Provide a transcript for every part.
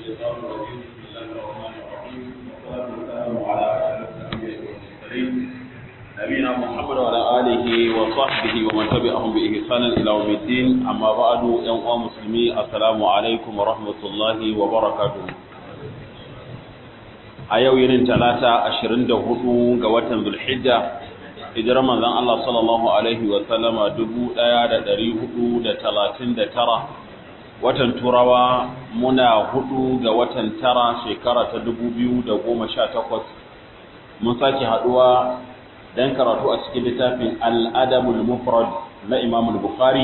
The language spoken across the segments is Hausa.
الشيطان الرجيم بسم الله الرحمن الرحيم والصلاة والسلام على أشرف الأنبياء والمرسلين نبينا محمد وعلى آله وصحبه ومن تبعهم بإحسان إلى يوم الدين أما بعد يا مسلمي السلام عليكم ورحمة الله وبركاته a yau yinin talata ashirin da hudu ga watan zulhijja hijirar manzon Allah sallallahu alaihi wa sallama dubu ɗaya da ɗari hudu da talatin da tara watan turawa muna hudu ga watan tara shekara ta dubu biyu da goma sha takwas mun sake haɗuwa don karatu a cikin littafin al'adamul mufrad na imamul bukhari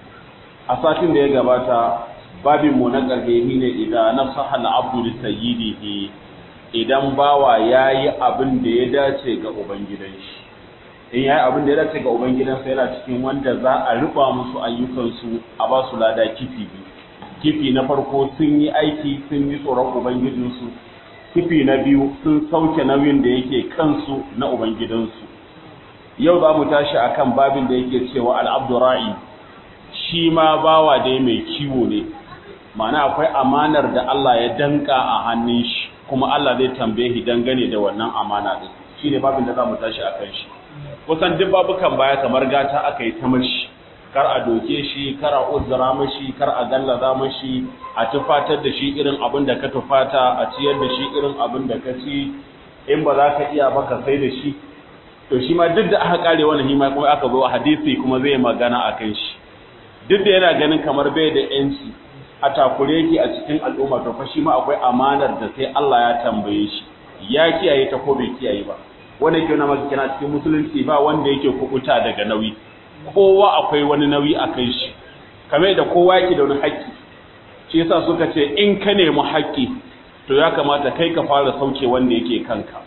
a satin da ya gabata babinmu na ƙarfe ne idan nasaha al'abdu li sayyidihi idan bawa ya yi abin da ya dace ga Ubangidanshi. In ya yi abin da ya dace ga Ubangidansa yana cikin wanda za a rufa musu ayyukansu a ba su lada kifi biyu. Kifi na farko sun yi aiki sun yi tsoron Ubangijinsu, kifi na biyu sun sauke nauyin da yake kansu na Ubangidansu. Yau za mu tashi a kan babin da yake cewa al'abdura'i, shi ma bawa dai mai kiwo ne, ma'ana akwai amanar da Allah ya danka a hannun shi. kuma Allah zai tambaye shi dangane da wannan amana din shine babin da zamu tashi akan shi kusan duk babukan baya kamar gata aka yi ta mashi kar a doke shi kar a uzura mashi kar a gallaza mashi a tufatar da shi irin abin da ka tufata a ciyar da shi irin abin da ka ci in ba za ka iya ba ka sai da shi to shi ma duk da aka kare wannan hima kuma aka zo a hadisi kuma zai magana akan shi duk da yana ganin kamar bai da yanci a takure yake a cikin al'umma to fa shi ma akwai amanar da sai Allah ya tambaye shi ya kiyaye ta ko bai kiyaye ba wanda yake na maka kina cikin musulunci ba wanda yake kubuta daga nauyi kowa akwai wani nauyi a kai shi kamar da kowa yake da wani haƙƙi shi yasa suka ce in ka nemi haƙƙi to ya kamata kai ka fara sauke wanda yake kanka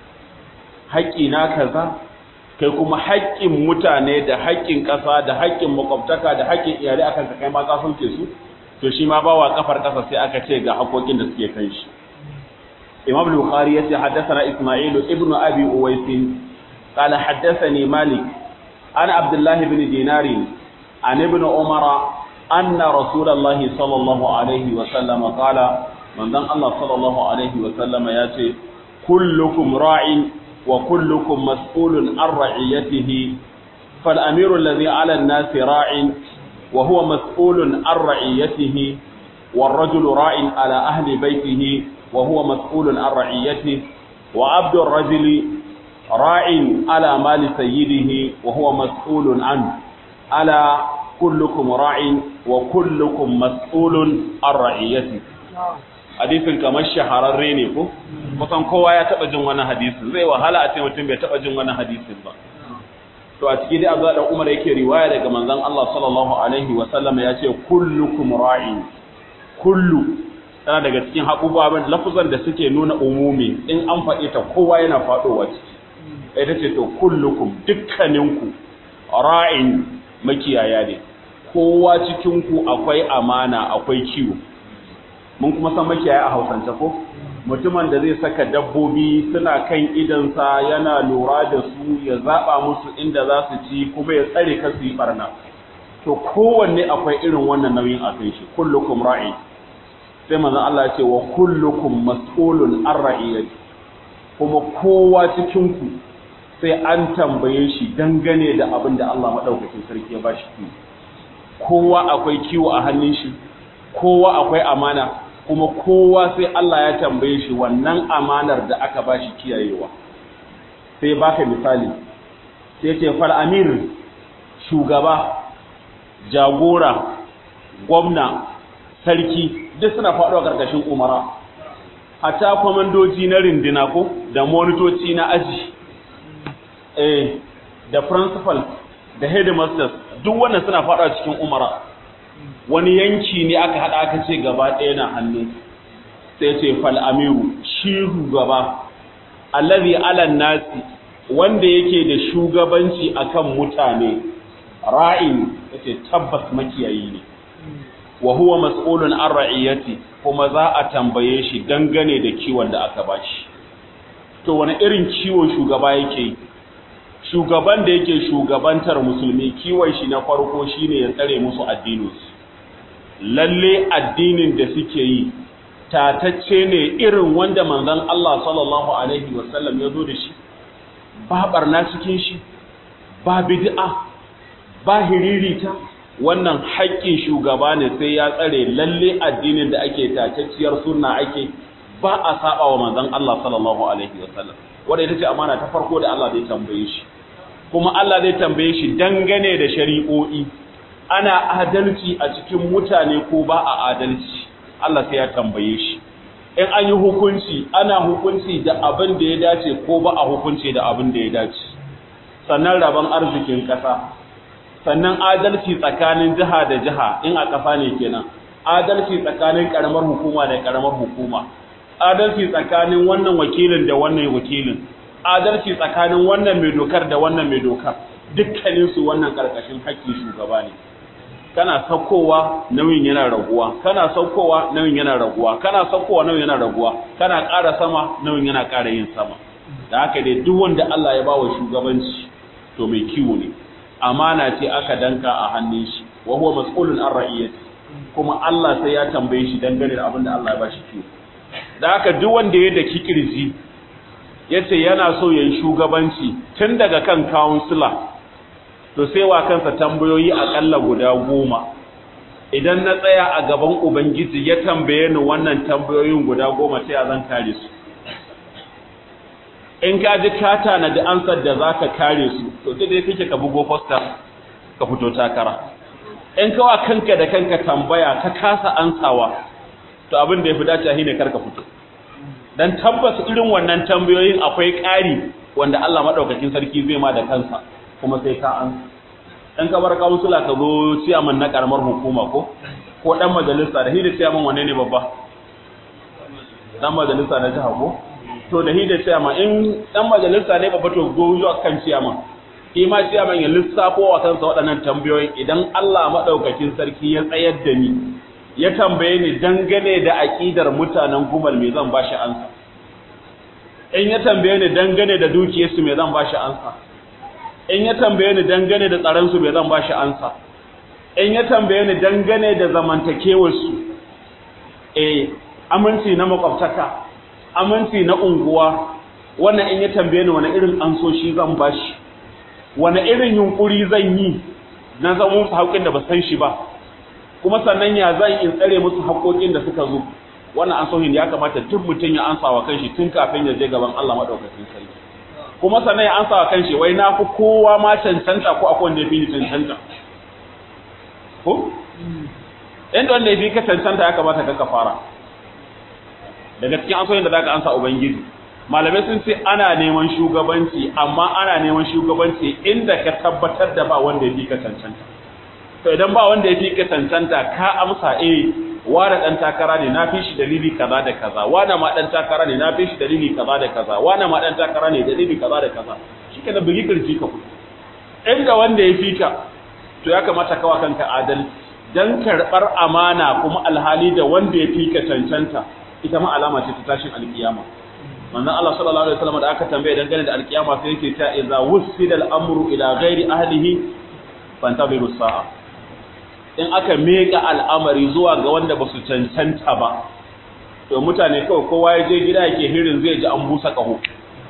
haƙƙi na kaza kai kuma haƙƙin mutane da haƙƙin ƙasa da haƙƙin makwabtaka da haƙƙin iyalai akan ka kai ma ka sauke su to shi ma bawa kafar kasa sai aka ce ga hakokin da suke kan shi Imam Bukhari yace haddathana Isma'il ibn Abi Uwais qala haddathani Malik ana Abdullah ibn Dinar an ibn Umar anna Rasulullahi sallallahu alaihi wa sallam qala manzon Allah sallallahu alaihi wa sallam yace kullukum ra'in wa kullukum mas'ulun an ra'iyatihi fal amiru alladhi 'ala an-nasi ra'in وهو مسؤول عن رعيته والرجل راع على أهل بيته وهو مسؤول عن رعيته وعبد الرجل راع على مال سيده وهو مسؤول عنه ألا كلكم راع وكلكم مسؤول عن رعيته hadisin kamar shahararre ne ko kusan kowa ya taba jin wannan hadisin zai wahala a ce mutum bai taba jin wannan hadisin ba to a ciki dai Abdullah dan Umar yake riwaya daga manzon Allah sallallahu alaihi wa sallam ya ce kullukum ra'in kullu tana daga cikin haƙubaban lafuzan da suke nuna umumi in an faɗe ta kowa yana faɗowa ciki ita ce to kullukum dukkaninku ra'in makiyaya ne kowa cikin ku akwai amana akwai kiwo mun kuma san makiyaya a Hausance ko mutumin da zai saka dabbobi suna kan idansa yana lura da su ya zaba musu inda za su ci kuma ya tsare ka su yi barna to kowanne akwai irin wannan nauyin a kan shi kullukum ra'i sai manzon Allah ya ce wa kullukum mas'ulun an ra'iyati kuma kowa cikin ku sai an tambaye shi dangane da abin da Allah madaukakin sarki ya bashi kiwo kowa akwai kiwo a hannun shi kowa akwai amana kuma kowa sai Allah ya tambaye shi wannan amanar da aka ba shi kiyayewa sai baka misali sai ce fal amir shugaba jagora gwamna sarki duk suna faɗuwa ƙarƙashin umara hatta kwamandoji na rindina ko da monitoci na aji eh da principal da headmasters duk wannan suna faɗuwa cikin umara wani yanki ne aka haɗa aka ce gaba ɗaya na hannu sai ce fal amiru shi shugaba allazi alan nasi wanda yake da shugabanci akan mutane ra'in yace tabbas makiyayi ne wa huwa mas'ulun an ra'iyati kuma za a tambaye shi dangane da kiwon da aka bashi to wani irin kiwo shugaba yake shugaban da yake shugabantar musulmi kiwon shi na farko shine ya tsare musu addininsu lalle addinin da suke yi tatacce ne irin wanda manzon Allah sallallahu alaihi wasallam ya zo da shi ba barna cikin shi ba bid'a ba hiririta wannan haƙƙin shugaba ne sai ya tsare lalle addinin da ake tacacciyar sunna ake ba a saba wa manzon Allah sallallahu alaihi wasallam wanda ita ce amana ta farko da Allah zai tambaye shi kuma Allah zai tambaye shi dangane da shari'o'i ana adalci a cikin mutane ko ba a adalci Allah sai ya tambaye shi in an yi hukunci ana hukunci da abin da ya dace ko ba a hukunci da abin da ya dace sannan rabon arzikin ƙasa sannan adalci tsakanin jiha da jiha in a ƙasa ne kenan adalci tsakanin ƙaramar hukuma da ƙaramar hukuma adalci tsakanin wannan wakilin da wannan wakilin adalci tsakanin wannan mai dokar da wannan mai dokar dukkaninsu wannan ƙarƙashin haƙƙin shugaba ne kana saukowa nauyin yana raguwa kana saukowa nauyin yana raguwa kana saukowa nauyin yana raguwa kana ƙara sama nauyin yana ƙara yin sama da haka dai duk wanda Allah ya bawa shugabanci to mai kiwo ne amana ce aka danka a hannun shi wa huwa mas'ulun an ra'iyati kuma Allah sai ya tambaye shi dangane da abin da Allah ya bashi kiwo da haka duk wanda ya daki kirji yace yana so yayin shugabanci tun daga kan councilor to sai wa kansa tambayoyi akalla guda goma idan na tsaya a gaban ubangiji ya tambaye ni wannan tambayoyin guda goma sai a zan kare su in ka ji ka tanadi ansar da za ka kare su to sai dai kake ka bugo fosta ka fito takara in kawa kanka da kanka tambaya ka kasa ansawa to abin da ya fi dace shine kar ka fito dan tabbas irin wannan tambayoyin akwai ƙari wanda Allah madaukakin sarki zai ma da kansa kuma sai ka an dan ka bar kansula ka zo ciyaman na karamar hukuma ko ko dan majalisa da hidda ciyaman wanne ne babba dan majalisa na jiha ko to da hidda ciyaman in dan majalisa ne babba to go zuwa kan ciyaman shi ma ciyaman ya lissafo wa kansa waɗannan tambayoyin idan Allah madaukakin sarki ya tsayar da ni ya tambaye ni dangane da aqidar mutanen gumal me zan bashi ansa in ya tambaye ni dangane da dukiyarsu me zan bashi ansa in ya tambaye ni dangane da tsaronsu bai zan ba shi ansa in ya tambaye ni dangane da zamantakewarsu eh aminci na makwabtaka aminci na unguwa wannan in ya tambaye ni wani irin ansoshi zan ba shi wani irin yunkuri zan yi na zama musu haƙƙin da ba san shi ba kuma sannan ya zan in tsare musu haƙƙoƙin da suka zo wannan ansohin ya kamata duk mutum ya ansa wa kanshi tun kafin ya je gaban Allah madaukakin sarki kuma sannan ya ansa wa kanshi wai na fi kowa ma cancanta ko akwai wanda ya fi ni cancanta ko inda wanda ya fi ka cancanta ya kamata ka fara daga cikin ansoyin da zaka ansa ubangiji malamai sun ce ana neman shugabanci amma ana neman shugabanci inda ka tabbatar da ba wanda ya fi ka cancanta to idan ba wanda ya fi ka cancanta ka amsa eh wani dan takara ne na fi shi dalili kaza da kaza wani ma dan takara ne na fi shi dalili kaza da kaza wani ma dan takara ne dalili kaza da kaza shike da bugi kirji ka fito inda wanda ya fi ka to ya kamata kawa kanka adalci dan karbar amana kuma alhali da wanda ya fi ka cancanta ita ma alama ce ta tashin alkiyama manzon Allah sallallahu alaihi wasallam da aka tambaye dangane da alkiyama sai yake ta idza wusida al-amru ila ghairi ahlihi fantabiru sa'a in aka meka al'amari zuwa ga wanda ba su cancanta ba to mutane kawai kowa ya je gida yake hirin zai ji an busa kaho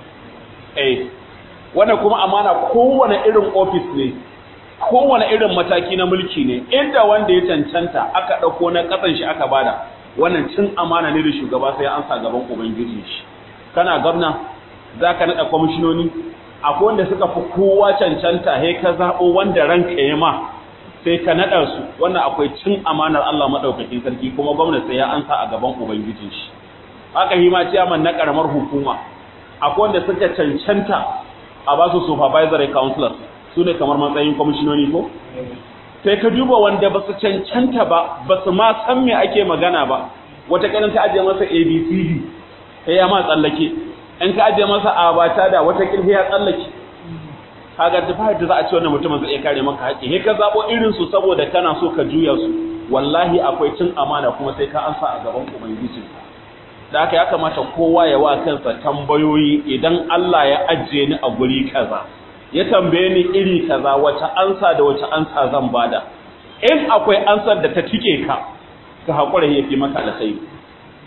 eh wannan kuma amana kowane irin office ne kowane irin mataki na mulki ne inda wanda ya cancanta aka dauko na kasan shi aka bada wannan cin amana ne da shugaba sai an sa gaban ubangiji shi kana gwamna zaka nada kwamishinoni akwai wanda suka fi kowa cancanta he ka zabo wanda ranka ya ma sai ka naɗa su wannan akwai cin amanar Allah maɗaukakin sarki kuma gwamnati sai ya ansa a gaban ubangijin shi haka hima ciyaman na ƙaramar hukuma akwai wanda suka cancanta a ba su supervisory counselors su ne kamar matsayin kwamishinoni ko sai ka duba wanda ba su cancanta ba ba su ma san me ake magana ba wata kanin ta ajiye masa abcd sai ya ma tsallake in ka ajiye masa abata da wata kirfi ya tsallake kaga da da za a ce wannan mutumin zai iya kare maka haƙƙi he ka zabo irin su saboda kana so ka juya su wallahi akwai cin amana kuma sai ka ansa a gaban ubangiji da haka ya kamata kowa ya wa kansa tambayoyi idan Allah ya ajiye ni a guri kaza ya tambaye ni iri kaza wace ansa da wace ansa zan bada in akwai ansar da ta tike ka ka hakura yafi maka alkhairi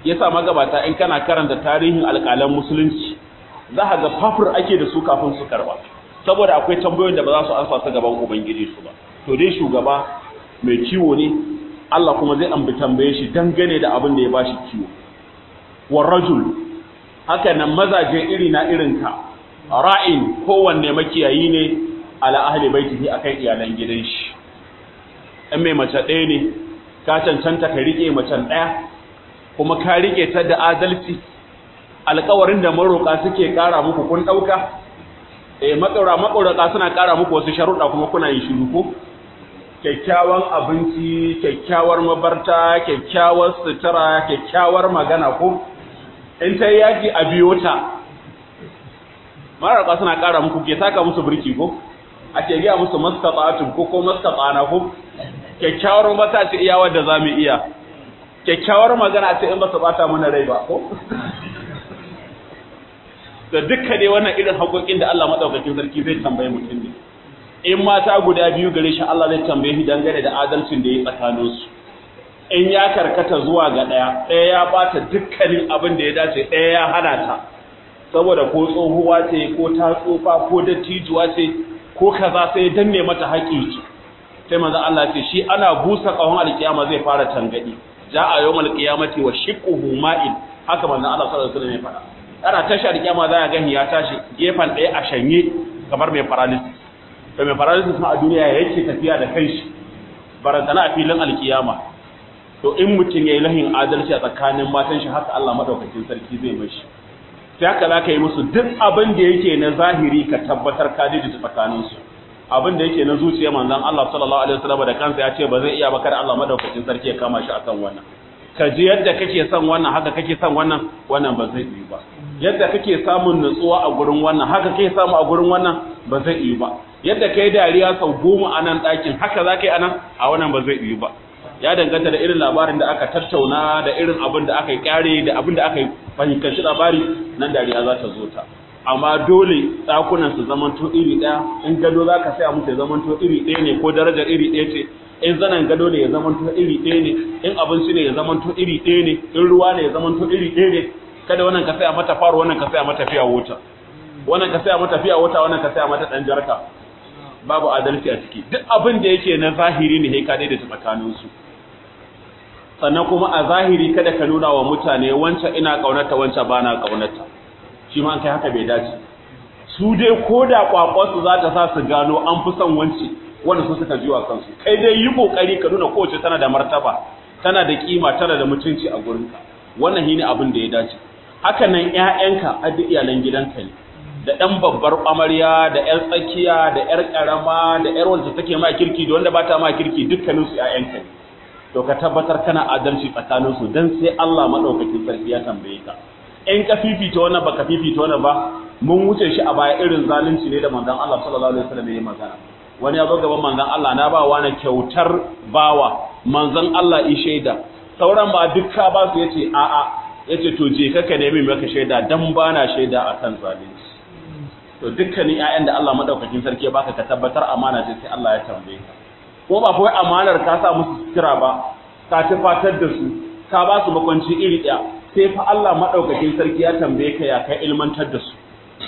yasa magabata in kana karanta tarihin alƙalan musulunci za ka ga fafur ake da su kafin su karba saboda akwai tambayoyin da ba za su ansa su gaban ubangiji su ba to dai shugaba mai kiwo ne Allah kuma zai ambi tambaye shi dangane da abin da ya bashi kiwo war rajul haka nan mazaje iri na irin ka ra'in kowanne makiyayi ne ala ahli baitihi akan iyalan gidan shi in mai mace ɗaya ne ka cancanta ka rike macen ɗaya kuma ka rike ta da adalci alƙawarin da maroƙa suke ƙara muku kun ɗauka eh maƙaura maƙauraka suna ƙara muku wasu sharuɗa kuma kuna yin shiru ko kyakkyawan abinci kyakkyawar mabarta kyakkyawar sutura kyakkyawar magana ko in ta yaji a biyo ta maroƙa suna ƙara muku ke saka musu birki ko ake gaya musu mastata'atun ko ko mastata'ana ko kyakkyawar mata ce iya wadda za mu iya kyakkyawar magana ce in ba su bata mana rai ba ko da dukkan dai wannan irin haƙoƙin da Allah madaukakin sarki zai tambaye mutum ne in mata guda biyu gare shi Allah zai tambaye shi dangane da adalcin da ya tsakanin su in ya karkata zuwa ga ɗaya ɗaya ya bata dukkanin abin da ya dace ɗaya ya hana ta saboda ko tsohuwa ce ko ta tsufa ko dattijuwa ce ko kaza sai danne mata haƙƙi sai manzo Allah ce shi ana busa ƙahon alkiyama zai fara tangadi ja'a yawmal qiyamati wa shiqquhu ma'in haka manzo Allah sallallahu alaihi wasallam ya faɗa ana tashi alkiyama za a ga ya tashi gefan ɗaya a shanye kamar mai paralysis to mai paralysis ma a duniya yake tafiya da kanshi barantana a filin alkiyama to in mutum yayi lahin adalci a tsakanin matan shi haka Allah madaukakin sarki zai mashi sai haka za ka yi musu duk abin da yake na zahiri ka tabbatar ka daidaita tsakaninsu abin da yake na zuciya manzon Allah sallallahu alaihi wasallam da kansa ya ce ba zai iya ba kar Allah madaukakin sarki ya kama shi akan wannan ka ji yadda kake son wannan haka kake son wannan wannan ba zai yi ba yadda kake samun nutsuwa a gurin wannan haka kake samu a gurin wannan ba zai yi ba yadda kai dariya sau goma a nan ɗakin haka za ka yi a nan a wannan ba zai yi ba ya danganta da irin labarin da aka tattauna da irin abin da aka yi kyare da abin da aka yi fahimtanci labari nan dariya za ta zo ta amma dole ɗakunan su zamanto iri ɗaya in gado za ka saya musu ya zamanto iri ɗaya ne ko darajar iri ɗaya ce in zanen gado ne ya zamanto iri ɗaya ne in abinci ne ya zamanto iri ɗaya ne in ruwa ne ya zamanto iri ɗaya ne kada wannan ka saya mata faro wannan ka saya mata fiya wuta wannan ka saya mata fiya wuta wannan ka saya mata ɗan jarka babu adalci a ciki duk abin da yake na zahiri ne sai ka daidaita tsakaninsu sannan kuma a zahiri kada ka nuna wa mutane wancan ina ƙaunata wancan ba na ƙaunata shi ma kai haka bai dace su dai ko da kwakwasu za ta sa su gano an fi son wance wanda su suka jiwa kansu kai dai yi kokari ka nuna kowace tana da martaba tana da kima tana da mutunci a gurinka wannan shine abin da ya dace haka nan ƴaƴanka a duk iyalan gidanka ne da ɗan babbar amarya da ƴar tsakiya da ƴar ƙarama da ƴar wanda take ma kirki da wanda ba ta ma kirki dukkanin su ƴaƴanka ne to ka tabbatar kana adalci tsakanin su dan sai Allah madaukakin sarki ya tambaye ka in ka fifita wannan baka fifita wannan ba mun wuce shi a baya irin zalunci ne da manzon Allah sallallahu alaihi wasallam ya magana wani ya zo gaban manzon Allah na ba wani kyautar bawa manzon Allah yi shaida sauran ba dukka ba su yace a a yace to je ka ka nemi maka shaida dan bana shaida akan zalunci to dukkanin ƴaƴan da Allah madaukakin sarki ya baka ka tabbatar amana ce sai Allah ya tambaye ka ko ba kawai amanar ka sa musu sutura ba ka tafatar da su ka ba su makwanci iri ɗaya sai fa Allah maɗaukakin sarki ya tambaye ka ya kai ilmantar da su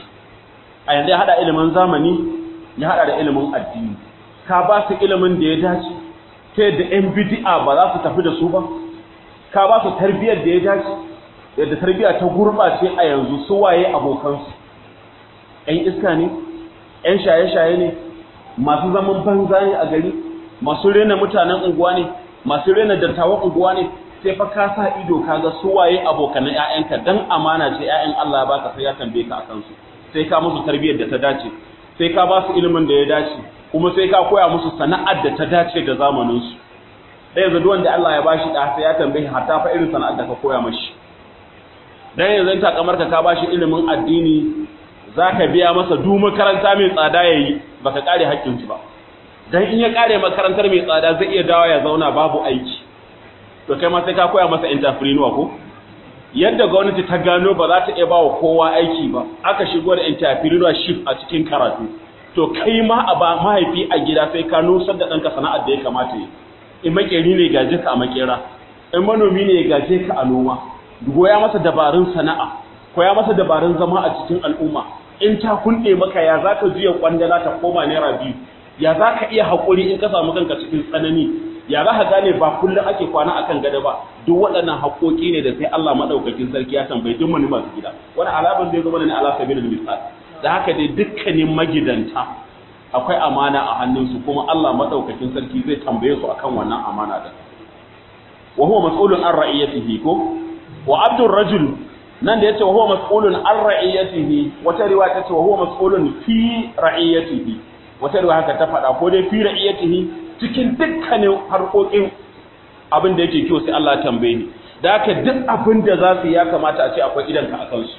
a yanzu ya haɗa ilimin zamani ya haɗa da ilimin addini ka ba su ilimin da ya dace ta yadda ‘yan bidi'a ba za su tafi da su ba ka ba su tarbiyyar da ya dace yadda tarbiyya ta gurɓace a yanzu su waye abokansu ‘yan iska ne ‘yan shaye-shaye ne masu zaman banza ne a gari masu rena mutanen unguwa ne masu rena dattawan unguwa ne sai fa ka sa ido kaga su waye abokan ƴaƴanka dan amana ce ƴaƴan Allah ya baka sai ya tambaye ka akan su sai ka musu tarbiyyar da ta dace sai ka ba su ilimin da ya dace kuma sai ka koya musu sana'ar da ta dace da zamanin su dan yanzu duk wanda Allah ya bashi da sai ya tambaye hatta fa irin sana'ar da ka koya mashi dan yanzu ta kamar ka ka bashi ilimin addini zaka biya masa duk makaranta mai tsada yayi baka kare hakkin shi ba dan in ya kare makarantar mai tsada zai iya dawo ya zauna babu aiki to kai ma sai ka koya masa entrepreneur ko yadda gwamnati ta gano ba za ta iya ba wa kowa aiki ba aka shigo da entrepreneurship a cikin karatu to kai ma a ba mahaifi a gida sai ka nusar da ɗanka sana'ar da ya kamata yi in makeri ne gaje ka a makera in manomi ne gaje ka a noma goya masa dabarun sana'a koya masa dabarun zama a cikin al'umma in ta kunɗe maka ya za ka juya kwandala ta koma naira biyu ya za ka iya haƙuri in ka samu kanka cikin tsanani ya za ka gane ba kullum ake kwana akan gada ba duk waɗannan haƙoƙi ne da sai Allah maɗaukakin sarki ya tambayi duk wani masu gida wani alaban zai zama ne ala sabilil misal da haka dai dukkanin magidanta akwai amana a hannunsu kuma Allah maɗaukakin sarki zai tambaye su akan wannan amana da wa huwa mas'ulun an ra'iyatihi ko wa abdur rajul nan da yace wa huwa mas'ulun an ra'iyatihi wata riwaya tace wa huwa mas'ulun fi ra'iyatihi wata riwaya haka ta faɗa ko dai fi ra'iyatihi cikin dukkanin harkokin abin da yake kyau sai Allah ya tambaye ni da haka duk abin da za su ya kamata a ce akwai idanka a kansu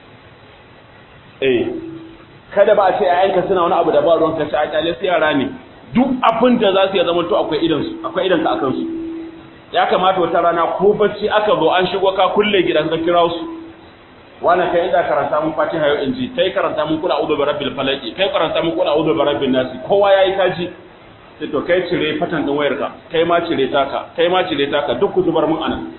eh kada ba a ce ayyanka suna wani abu da ba ruwan kace a kyale su yara ne duk abin da za su ya zama to akwai idan su akwai idanka a kansu ya kamata wata rana ko bacci aka zo an shigo ka kulle gidan ka kira su wani kai inda karanta mun fatiha yau inji kai karanta mun kula a'udhu bi rabbil falaq kai karanta mun kula a'udhu bi rabbin nas kowa yayi kaji sai to kai cire fatan din wayarka kai ma cire taka kai ma cire taka duk ku zubar mun anan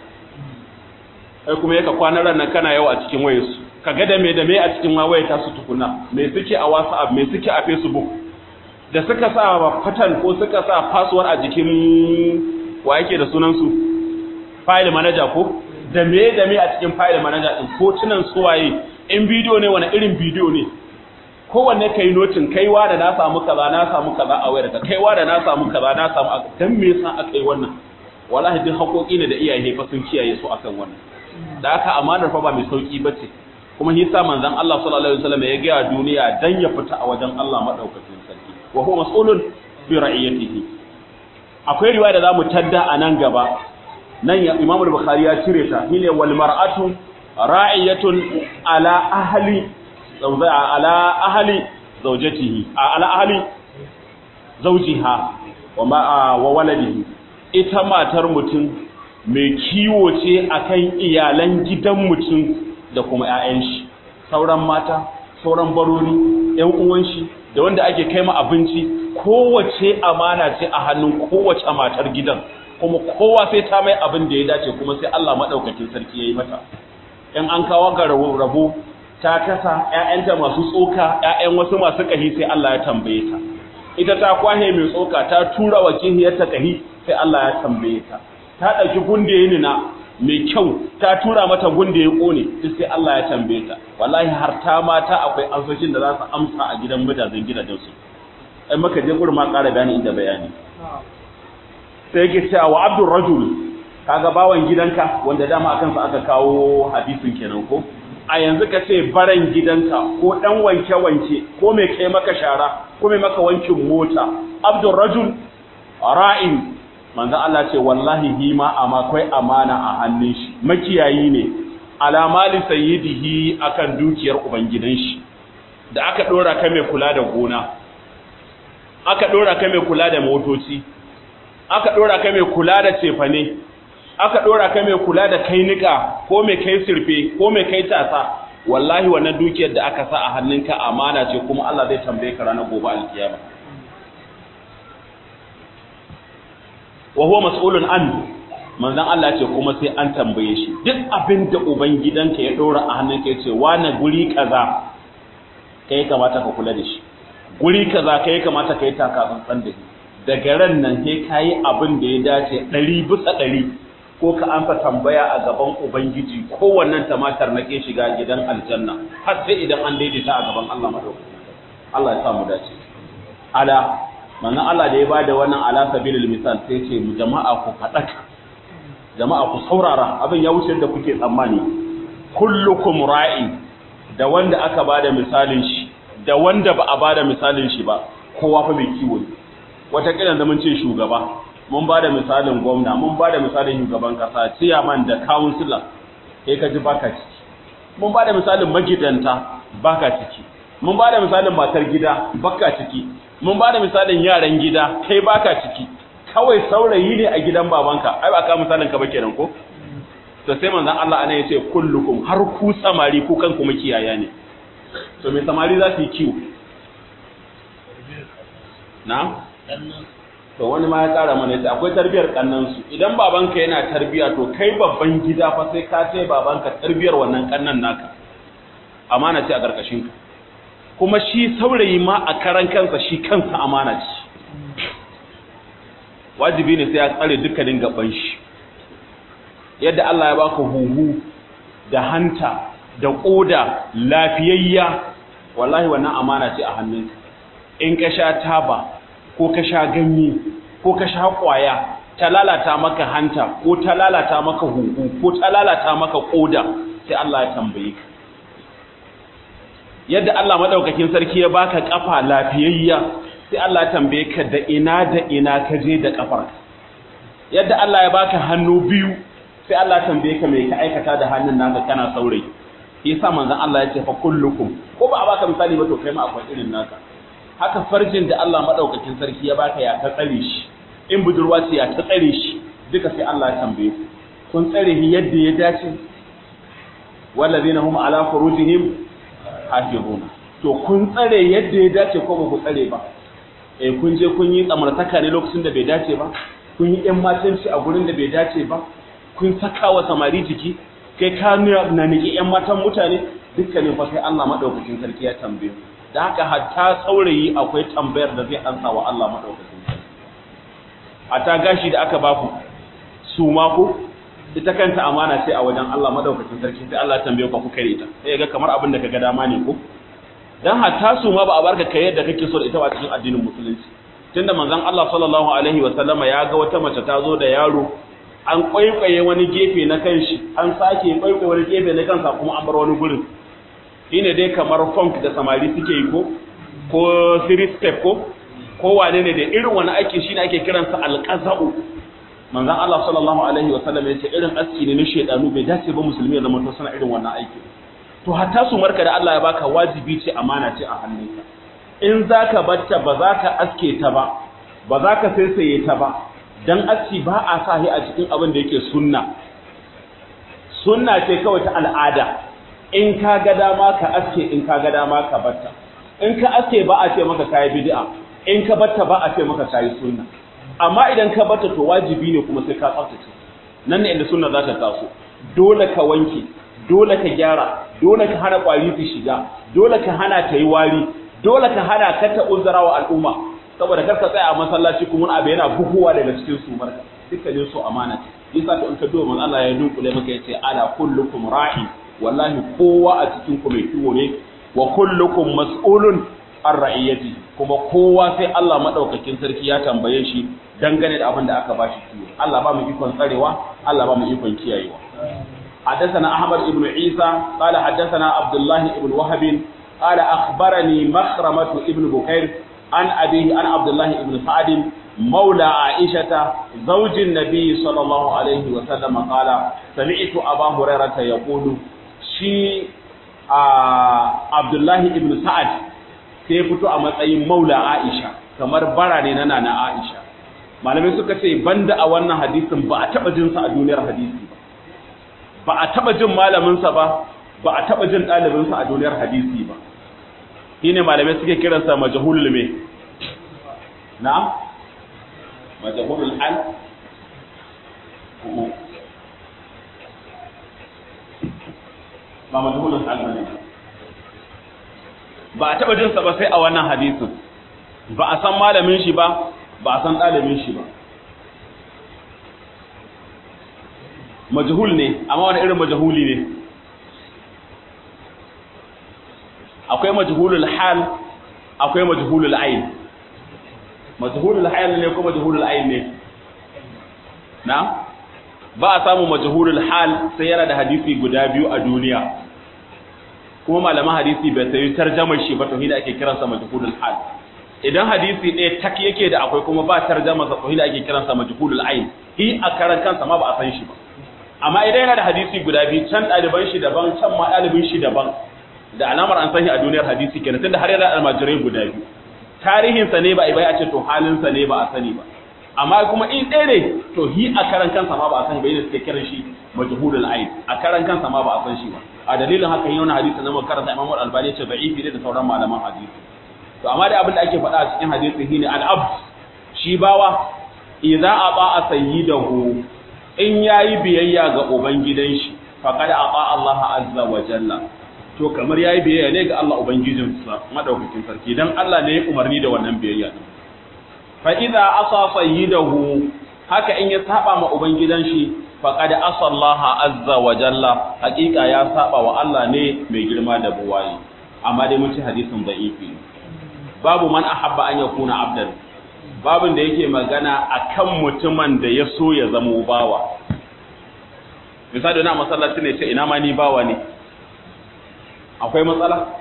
kai kuma yaka kwanan ran nan kana yau a cikin wayar su ka ga da me da me a cikin wayar ta su tukuna me suke a WhatsApp me suke a Facebook da suka sa fatan ko suka sa password a jikin wa yake da sunan su file manager ko da me da me a cikin file manager din hotunan suwaye in bidiyo ne wani irin bidiyo ne kowanne kai notin kaiwa da na samu kaza na samu kaza a wayar ka kaiwa da na samu kaza na samu dan me yasa aka yi wannan wallahi duk haƙoƙi ne da iyaye fa sun kiyaye su akan wannan da aka amanar fa ba mai sauki bace kuma hisa manzon Allah sallallahu alaihi wasallam ya ga duniya dan ya fita a wajen Allah madaukakin sarki wa huwa mas'ulun bi ra'iyatihi akwai riwaya da zamu tadda a nan gaba nan ya Imam al-Bukhari ya cire ta shine wal mar'atu ra'iyatun ala ahli zawza ala ahli zawjatihi ala ahli zawjiha wa ma wa waladihi ita matar mutum mai kiwo ce akan iyalan gidan mutum da kuma ƴaƴan shi sauran mata sauran barori ƴan uwan shi da wanda ake kai ma abinci kowace amana ce a hannun kowace matar gidan kuma kowa sai ta mai abin da ya dace kuma sai Allah madaukakin sarki yayi mata in an kawo ga rabo ta kasa ƴaƴanta masu tsoka ƴaƴan wasu masu kahi sai Allah ya tambaye ta ita ta kwahe mai tsoka ta tura wa kihiyarta kahi sai Allah ya tambaye ta ta dauki gunde nina mai kyau ta tura mata gunde ya kone duk sai Allah ya tambaye ta wallahi har ta mata akwai amsoshin da za su amsa a gidan mutanen gidajen su ai maka je gurin ma ƙara bayani inda bayani sai yake cewa wa abdur rajul kaga bawan gidanka wanda dama akan sa aka kawo hadisin kenan ko a yanzu ka ce baran gidanka ko dan wanke wanke ko mai kai maka shara ko mai maka wankin mota abdur rajul ra'in manzo Allah ce wallahi hi ma amma akwai amana a hannun shi makiyayi ne ala mali sayyidihi akan dukiyar ubangidan shi da aka dora ka mai kula da gona aka dora ka mai kula da motoci aka dora ka mai kula da cefane aka dora ka mai kula da kai nika ko mai kai sirfe ko mai kai tasa wallahi wannan dukiyar da aka sa a hannunka amana ce kuma Allah zai tambaye ka ranar gobe alkiyama wa huwa mas'ulun an manzon Allah ce kuma sai an tambaye shi duk abin da ubangidanka ya dora a hannunka ya ce wani guri kaza kai kamata ka kula da shi guri kaza kai kamata kai taka tsantsan da shi daga ran nan sai kayi abin da ya dace ɗari bisa ɗari ko ka amsa tambaya a gaban ubangiji kowannen tamatar na ke shiga gidan aljanna har sai idan an daidaita a gaban Allah madaukakin Allah ya sa mu dace ala manzon Allah da ya bada wannan ala sabilil misal sai ce mu jama'a ku fadaka jama'a ku saurara abin ya wuce da kuke tsammani kullukum ra'i da wanda aka bada misalin shi da wanda ba a bada misalin shi ba kowa fa mai kiwo ne wata kiran da mun ce shugaba mun bada misalin gwamna mun bada misalin shugaban kasa ciyaman da councilor kai ka ji baka ciki mun bada misalin magidanta baka ciki mun bada misalin matar gida baka ciki mun bada misalin yaran gida kai baka ciki kawai saurayi ne a gidan babanka ai ba ka misalin ka ba kenan ko to sai manzon Allah anan yace kullukum har ku samari ku kanku makiyaya ne to me samari za su yi kiwo na to wani ma ya kara mana yace akwai tarbiyar kannan su idan babanka yana tarbiya to kai babban gida fa sai ka ce babanka tarbiyar wannan kannan naka amana ce a karkashin ka kuma shi saurayi ma a karan kansa shi kansa amana ce wajibi ne sai ya tsare dukkanin gaban shi yadda Allah ya baka huhu da hanta da koda lafiyayya wallahi wannan amana ce a hannunka in ka sha taba ko ka sha ganye ko ka sha kwaya ta lalata maka hanta ko ta lalata maka huhu ko ta lalata maka koda sai Allah ya tambaye ka yadda Allah madaukakin sarki ya baka kafa lafiyayya sai Allah ya tambaye ka da ina da ina ka je da kafar yadda Allah ya baka hannu biyu sai Allah ya tambaye ka me ka aikata da hannun naka kana saurayi yasa manzon Allah ya ce fa kullukum ko ba a baka misali ba to kai ma akwai irin naka haka farjin da Allah madaukakin sarki ya baka ya ta tsare shi in budurwa ce ya ta tsare shi duka sai Allah ya tambaye ku kun tsare shi yadda ya dace wallazina hum ala furujihim hafizuna to kun tsare yadda ya dace ko ba ku tsare ba eh kun je kun yi tsamartaka ne lokacin da bai dace ba kun yi yan matanci a gurin da bai dace ba kun saka wa samari jiki kai ka na niki yan matan mutane dukkanin fa sai Allah madaukakin sarki ya tambaye da haka hatta saurayi akwai tambayar da zai ansa wa Allah madaukakin sarki hatta gashi da aka baku su ma ko ita kanta amana ce a wajen Allah madaukakin sarki sai Allah ya tambaye ku kuka ita sai ga kamar abin da kaga dama ne ko dan hatta su ma ba a barka kai yadda kake so da ita a cikin addinin musulunci tunda manzon Allah sallallahu alaihi wa sallama ya ga wata mace ta zo da yaro an kwaikwaye wani gefe na kanshi an sake kwaikwaye wani gefe na kansa kuma an bar wani gurin shine dai kamar funk da samari suke yi ko ko three step ko ko wane ne da irin wani aiki shine ake kiransa alqaza'u manzon Allah sallallahu alaihi wasallam ya ce irin aski ne na shedanu bai dace ba musulmi ya zama to sana irin wannan aiki to hatta su marka da Allah ya baka wajibi ce amana ce a hannunka in zaka batta ba za ka aske ta ba ba za ka saisaye ta ba dan aski ba a sahi a cikin abin da yake sunna sunna ce kawai ta al'ada in ka ga dama ka aske in ka ga dama ka batta in ka aske ba a ce maka kayi bid'a in ka batta ba a ce maka kayi sunna amma idan ka batta to wajibi ne kuma sai ka tsaftace nan ne inda sunna za ta taso dole ka wanke dole ka gyara dole ka hana kwari su shiga dole ka hana ta yi wari dole ka hana ka ta uzura wa al'umma saboda kar ka tsaya a masallaci kuma abu yana buhuwa daga cikin su marka dukkanin su amana ce yasa to in ka duba manzo Allah ya dunkule maka yace ala kullukum ra'i wallahi kowa a cikin ku mai kiwo ne wa kullukum mas'ulun an ra'iyati kuma kowa sai Allah madaukakin sarki ya tambaye shi dangane da abin da aka bashi kiwo Allah ba mu ikon tsarewa Allah ba mu ikon kiyayewa حدثنا أحمد بن عيسى قال حدثنا عبد الله بن وهب قال أخبرني مخرمة ابن بكير عن أبيه عن عبد الله بن سعد مولى عائشة زوج النبي صلى الله عليه وسلم قال سمعت أبا هريرة يقول شي عبد الله بن سعد sai fito a matsayin maula Aisha kamar bara ne na nana Aisha malamai suka ce banda a wannan hadisin ba a taba jin sa a duniyar hadisi ba ba a taba jin malamin sa ba ba a taba jin dalibin sa a duniyar hadisi ba shine malamai suke kiransa majhulul me na'am majhulul hal ba majhulul hal bane ba a taɓa jinsa ba sai a wannan hadisin ba a san malamin shi ba ba a san ɗalibin shi ba majhul ne amma wani irin majhuli ne akwai majhulul hal akwai majhulul ayn majhulul hal ne ko majhulul ayn ne na ba a samu majhulul hal sai yana da hadisi guda biyu a duniya kuma malaman hadisi bai sayi tarjamar shi ba to hida ake kiransa majhulul hal idan hadisi ɗaya tak yake da akwai kuma ba tarjama sa to hida ake kiransa majhulul ayn hi a karan kansa ma ba a san shi ba amma idan yana da hadisi guda biyu can ɗaliban shi daban can ma ɗalibin shi daban da alamar an san shi a duniyar hadisi kenan tunda har yana almajirai guda biyu tarihinsa ne ba a bai a ce to halinsa ne ba a sani ba amma kuma in ɗaya ne to hi a karan kansa ma ba a san shi ba yadda suke kiran shi majhulul ayn a karan kansa ma ba a san shi ba a dalilin haka yi wani hadisi na makaranta Imam Al-Albani ya ce da'ifi ne da sauran malaman hadisi to amma dai abin da ake faɗa a cikin hadisi shine al-abd shi bawa idza aba sayyidahu in yayi biyayya ga ubangidan shi faqad aba Allah azza wa jalla to kamar yayi biyayya ne ga Allah ubangijinsa madaukakin sarki dan Allah ne ya umarni da wannan biyayya din fa idza asa sayyidahu haka in ya saba ma ubangidan shi faqad asa Allah azza wa jalla hakika ya saba wa Allah ne mai girma da buwayi amma dai mun ci hadisin da'ifi babu man ahabba an yakuna abdan babin da yake magana akan mutumin da ya so ya zama bawa misali na masallaci ne ce ina ma ni bawa ne akwai matsala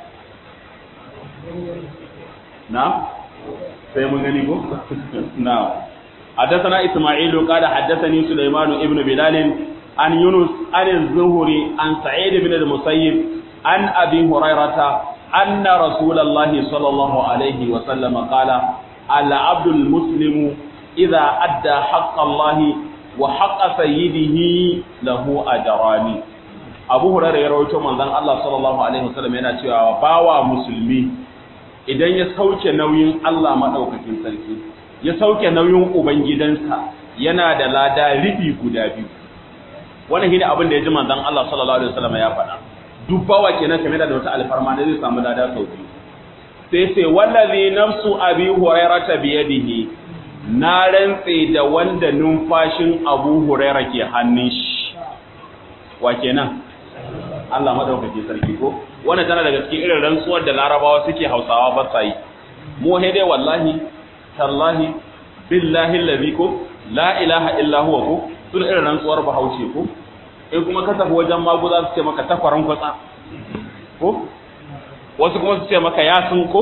na sai mun gani ko na حدثنا إسماعيل قال حدثني سليمان ابن بلال عن يونس عن الزهري عن سعيد بن المسيب عن أبي هريرة أن رسول الله صلى الله عليه وسلم قال العبد المسلم إذا أدى حق الله وحق سيده له أجران أبو هريرة يروي من ذن الله صلى الله عليه وسلم yana cewa bawa musulmi idan ya sauke nauyin Allah madaukakin sarki ya sauke nauyin ubangidansa yana da lada ribi guda biyu wannan shine abin da ya ji manzon Allah sallallahu alaihi wasallam ya faɗa duk bawa kenan kamar da wata alfarma da zai samu lada sau biyu sai sai wallazi nafsu abi hurairata biyadihi na rantse da wanda numfashin abu huraira ke hannun shi wa kenan Allah madaukake sarki ko wannan tana daga cikin irin rantsuwar da larabawa suke hausawa ba sa yi mu dai wallahi tallahi billahi allazi ko la ilaha illa huwa ko sun irin rantsuwar bahaushe ko in kuma ka tafi wajen maguza su ce maka takwaran kwatsa ko wasu kuma su ce maka yasin ko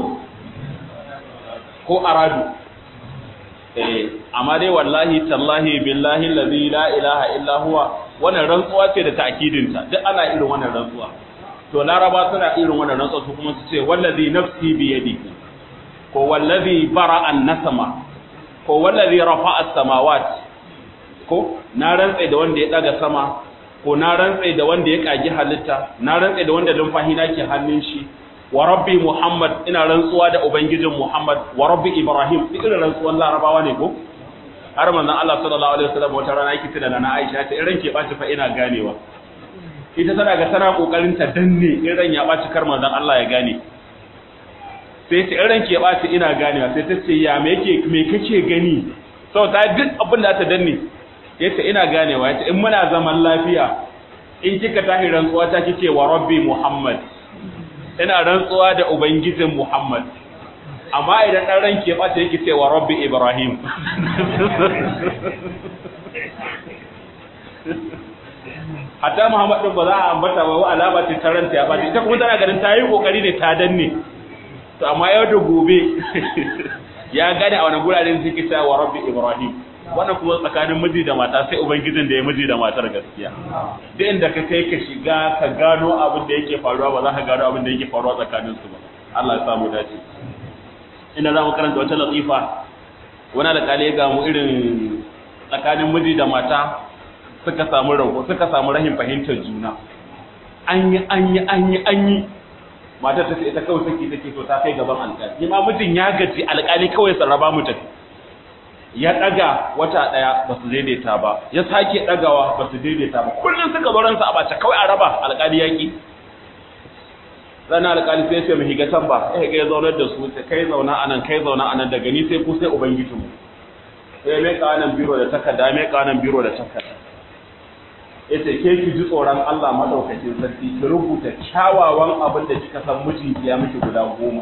ko aradu eh amma dai wallahi tallahi billahi allazi la ilaha illa huwa wannan rantsuwa ce da ta'kidinta duk ana irin wannan rantsuwa to laraba suna irin wannan rantsuwa su kuma su ce wallazi nafsi bi yadihi ko wallazi bara'a an-nasama ko wallazi rafa'a as-samawat ko na rantsa da wanda ya daga sama ko na rantsa da wanda ya kagi halitta na rantsa da wanda lumfahi nake hannun shi wa rabbi muhammad ina rantsuwa da ubangijin muhammad wa rabbi ibrahim duk irin rantsuwan larabawa ne ko har manzon Allah sallallahu alaihi wasallam wata rana yake tana na Aisha ta irin ke baci fa ina ganewa ita tana ga tana kokarin ta danne irin ya baci kar manzon Allah ya gane sai ta irin ke baci ina ganewa sai ta ce ya me yake me kake gani sau ta duk abin da ta danne yace ina ganewa yace in muna zaman lafiya in kika tahi rantsuwa ta kike wa rabbi muhammad ina rantsuwa da ubangijin muhammad amma idan dan ranke bata yake cewa rabbi ibrahim hatta muhammad din ba za a ambata ba alama ce ta ranta ya bata ita kuma tana ganin ta yi kokari ne ta danne to amma yau da gobe ya gane a wani guraren suke cewa rabbi ibrahim wannan kuma tsakanin miji da mata sai ubangijin da ya miji da matar gaskiya duk inda ka kai ka shiga ka gano abin da yake faruwa ba za ka gano abin da yake faruwa tsakanin su ba Allah ya samu dace ina za mu karanta wata latifa wani alƙali ga mu irin tsakanin miji da mata suka samu rago suka samu rahin fahimtar juna an yi an yi an yi an yi matar ta ce ita kawai saki take so ta kai gaban alƙali ma mijin ya gaji alƙali kawai sarraba mu tafi ya daga wata daya ba su daidaita ba ya sake dagawa ba su daidaita ba kullum suka zo ransa a bace kawai a raba alƙali yaki ranar alƙali sai ce mu higa can ba sai ga ya zaunar da su sai kai zauna anan kai zauna anan daga ni sai ku sai ubangijinmu sai mai kanan biro da takarda mai kanan biro da takarda yace ke ki ji tsoron Allah madaukakin sarki ki rubuta kyawawan abin da kika san mijinki ya miki guda goma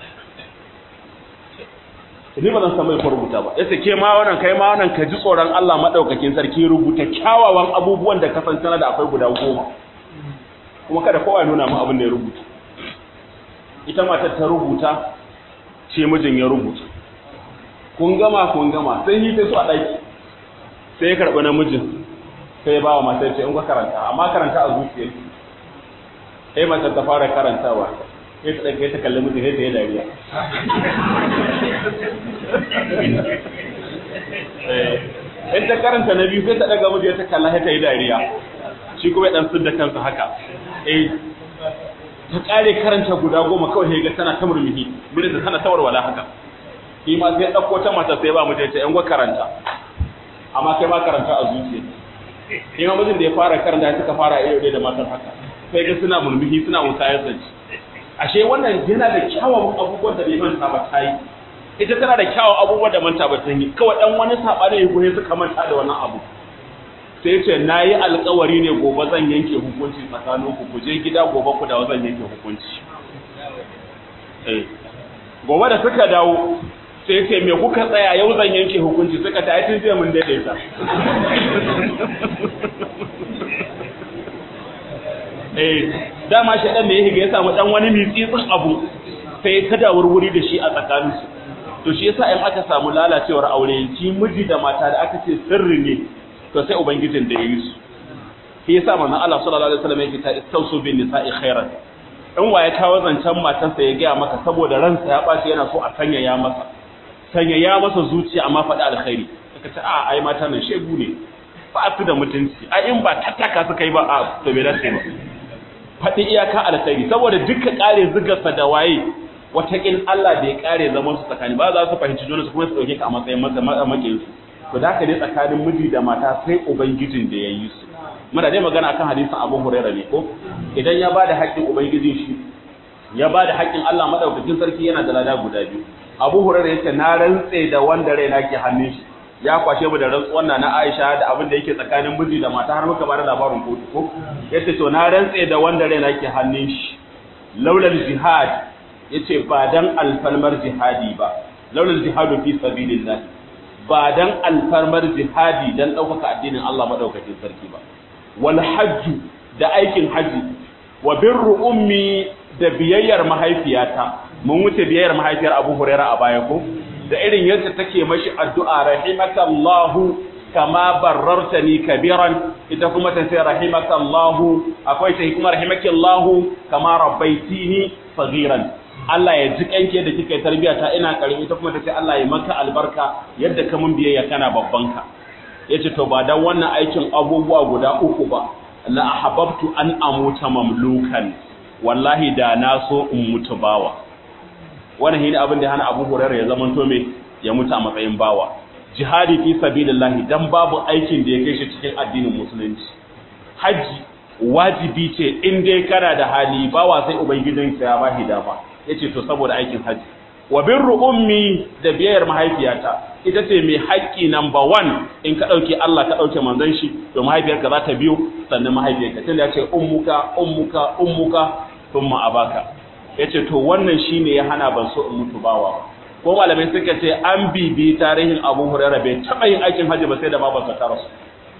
ni ba zan san mai rubuta ba yace ke ma wannan kai ma wannan ka ji tsoron Allah madaukakin sarki rubuta kyawawan abubuwan da ka san tana da akwai guda goma kuma kada kowa ya nuna mu abin da ya rubuta ita matar ta rubuta ce mijin ya rubuta kun gama kun gama sai yi ta su a ɗaki sai ya karɓi namijin sai ya ba wa matar ce in ka karanta amma karanta a zuciyar sai matar ta fara karantawa sai ta ɗauke ta kalli mijin sai ta yi dariya in ta karanta na biyu sai ta ɗaga mijin ta kalla sai ta yi dariya shi kuma ya ɗan sun da kansa haka eh ta ƙare karanta guda goma kawai sai ga tana ta murmuhi mijin tana ta warwala haka shi ma sai ɗauko ta mata sai ba mutum ya ce ‘yan gwa karanta amma kai ma karanta a zuciya shi ma mijin da ya fara karanta ya suka fara iya da matan haka sai ga suna mulmuhi suna musayar zance ashe wannan yana da kyawawan abubuwan da bai manta ba ta yi ita tana da kyawawan abubuwan da manta ba ta yi kawai ɗan wani saɓani ya goye suka manta da wannan abu sai ce na yi alkawari ne gobe zan yanke hukunci tsakaninku ku je gida gobe ku dawo zan yanke hukunci gobe da suka dawo sai ce me kuka tsaya yau zan yanke hukunci suka ta tun jiya mun daidaita eh dama shaɗan da ya higa ya samu ɗan wani mitsitsin abu sai ta da wurwuri da shi a tsakaninsu to shi yasa in aka samu lalacewar aure shi miji da mata da aka ce sirri ne to sai ubangijin da ya yi su shi yasa manzon Allah sallallahu alaihi wasallam yake ta istausu bin nisa'i khairan in waye kawo zancen matarsa ya gaya maka saboda ransa ya bashi yana so a sanyaya masa sanyaya masa zuciya amma faɗi alkhairi suka ce a ai mata nan shegu ne ba su da mutunci ai in ba tattaka suka yi ba a to bai dace ba faɗi iyaka alkhairi saboda duka kare zugarsa da waye wataƙil Allah bai kare zaman su tsakani ba za su fahimci juna su kuma su ɗauke ka a matsayin maƙiyin su to da haka ne tsakanin miji da mata sai ubangijin da ya yi su muna dai magana akan hadisin Abu Hurairah ne ko idan ya bada haƙƙin ubangijin shi ya bada haƙƙin Allah madaukakin sarki yana da lada guda biyu Abu Hurairah yace na rantse da wanda raina ke hannun shi ya kwashe mu da rantsuwan na Aisha da abin da yake tsakanin miji da mata har muka bada labarin kotu ko yace to na rantse da wanda raina ke hannun shi laulal jihad yace ba dan alfalmar jihadi ba laulal jihadu fi sabilillah ba dan alfarmar jihadi dan ɗaukaka addinin Allah madaukakin sarki ba wal hajju da aikin haji wa birru ummi da biyayyar mahaifiyata mun wuce biyayyar mahaifiyar Abu Hurairah a baya ko da irin yadda take mashi addu'a rahimakallahu kama barartani kabiran ita kuma ta ce rahimakallahu akwai ta kuma rahimakallahu kama rabbaitini saghiran Allah ya ji kanke da kika yi tarbiya ta ina karimi ita kuma ta ce Allah ya maka albarka yadda ka mun biyayya kana babban ka yace to ba dan wannan aikin abubuwa guda uku ba la ahabbtu an amuta mamlukan wallahi da na so in mutu bawa wannan shine abin da hana Abu Hurairah ya zama to me ya mutu a matsayin bawa jihadi fi sabilillah dan babu aikin da ya kai shi cikin addinin musulunci haji wajibi ce in dai kana da hali bawa sai ubangijinsa ya bashi dama yace to saboda aikin haji wa birru ummi da biyayar mahaifiyata ita ce mai haƙƙi number one in ka ɗauke Allah ka ɗauke manzon shi to mahaifiyarka za ta biyo sannan mahaifiyarka tunda ya ce ummuka ummuka ummuka thumma abaka yace to wannan shine ya hana ban so in mutu bawa ko malamai suka ce an bibi tarihin Abu Hurairah bai taɓa yin aikin haji ba sai da babarsa ta rasu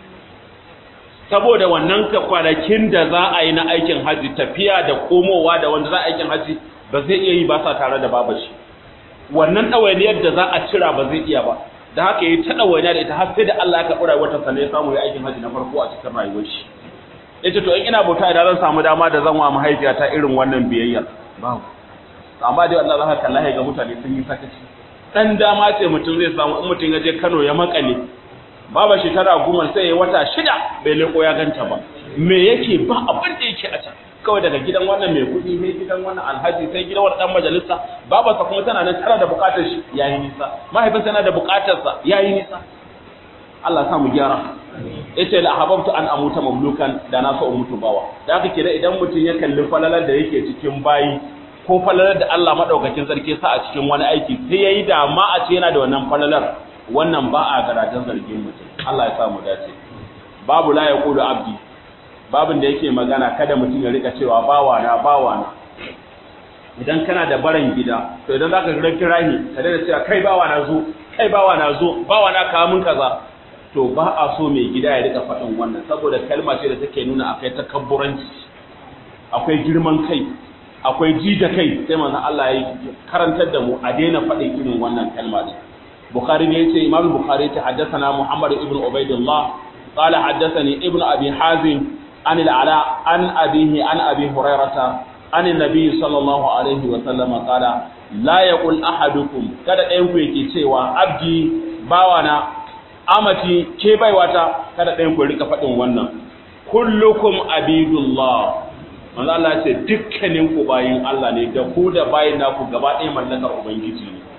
saboda wannan kwanakin da za a yi na aikin haji tafiya da komowa da wanda za a aikin haji ba zai iya yi ba sa tare da babashi wannan ɗawainiyar da za a cira ba zai iya ba da haka yi ta ɗawainiya da ita har sai da Allah ya karɓi rayuwar ta ya samu ya aikin haji na farko a cikin rayuwar shi yace to in ina bauta idan zan samu dama da zan wa mahaifiyata irin wannan biyayya babu amma dai Allah zaka kalla ga mutane sun yi sakaci dan dama ce mutum zai samu in mutum ya je Kano ya makale baba shekara goma sai ya wata shida bai leko ya ganta ba me yake ba abin da yake a can kawai daga gidan wannan mai kuɗi sai gidan wannan alhaji sai gidan wannan dan majalisa babarsa kuma tana nan tana da buƙatar shi yayi nisa mahaifinsa yana da buƙatar sa yayi nisa Allah sa mu gyara yace la hababtu an amuta mamlukan da na so in mutu bawa da haka kira idan mutum ya kalli falalar da yake cikin bayi ko falalar da Allah madaukakin sarki sa a cikin wani aiki sai yayi da ma a ce yana da wannan falalar wannan ba a garajen zargin mutum Allah ya sa mu dace babu la yaqulu abdi babin da yake magana kada mutum ya rika cewa bawa na bawa na idan kana da baran gida to idan zaka ga kirahi ka daina cewa kai bawa na zo kai bawa na zo bawa na kawo mun kaza to ba a so mai gida ya rika faɗin wannan saboda kalma ce da take nuna akwai takabburanci akwai girman kai akwai ji da kai sai manzon Allah ya karantar da mu a daina faɗin irin wannan kalma din Bukhari ne yace Imam Bukhari ta haddathana Muhammad ibn Ubaidillah قال حدثني ابن أبي حازم عن العلاء عن أبيه عن أبي هريرة عن النبي صلى الله عليه وسلم قال لا يقول أحدكم kada ɗayan ku yake cewa abdi bawana amati ke baiwata kada ɗayan ku rika faɗin wannan kullukum abidullah manzo Allah ce dukkanin ku bayin Allah ne da ku da bayin naku gaba ɗaya mallakar ubangiji ne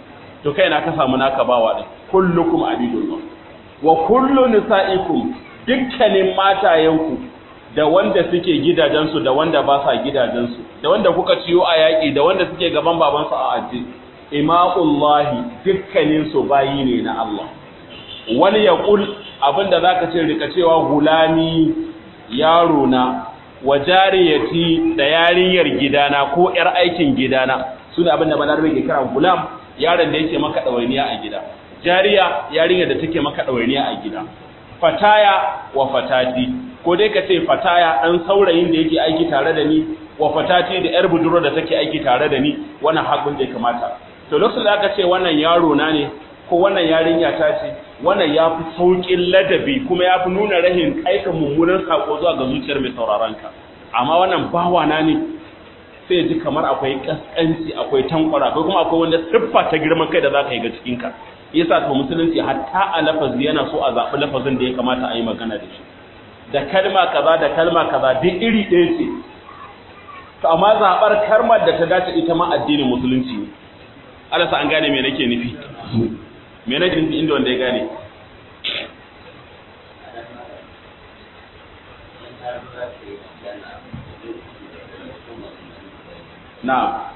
to kai na ka samu naka bawa din kullukum abidullah wa kullu nisaikum dukkanin matayenku da wanda suke gidajensu da wanda ba sa gidajensu da wanda kuka ciyo a yaƙi da wanda suke gaban babansu a aji ima'ullahi dukkanin su bayi ne na Allah wani ya kul abinda zaka ce rika cewa gulami yaro na wa jariyati da yarinyar gidana ko yar aikin gidana sune abinda balarabe ke kira gulam yaron da yake maka dawainiya a gida jariya yarinyar da take maka dawainiya a gida fataya wa fatati ko dai ka ce fataya ɗan saurayin da yake aiki tare da ni wa fatati da yar budurwa da take aiki tare da ni wannan haƙun da ya kamata to lokacin da aka ce wannan yaro na ne ko wannan yarinya ta ce wannan ya fi sauƙin ladabi kuma ya fi nuna rahin aika mummunan saƙo zuwa ga zuciyar mai sauraron ka amma wannan bawa na ne sai ya ji kamar akwai ƙasƙanci akwai tankwara akwai kuma akwai wanda siffa ta girman kai da za ka yi ga cikinka yasa to musulunci hatta a lafazi yana so a zaɓi lafazin da ya kamata a yi magana da shi da kalma kaza da kalma kaza duk iri ɗaya ce to amma zaɓar kalmar da ta dace ita ma addinin musulunci ne Allah sa an gane me nake nufi me nake nufi inda wanda ya gane na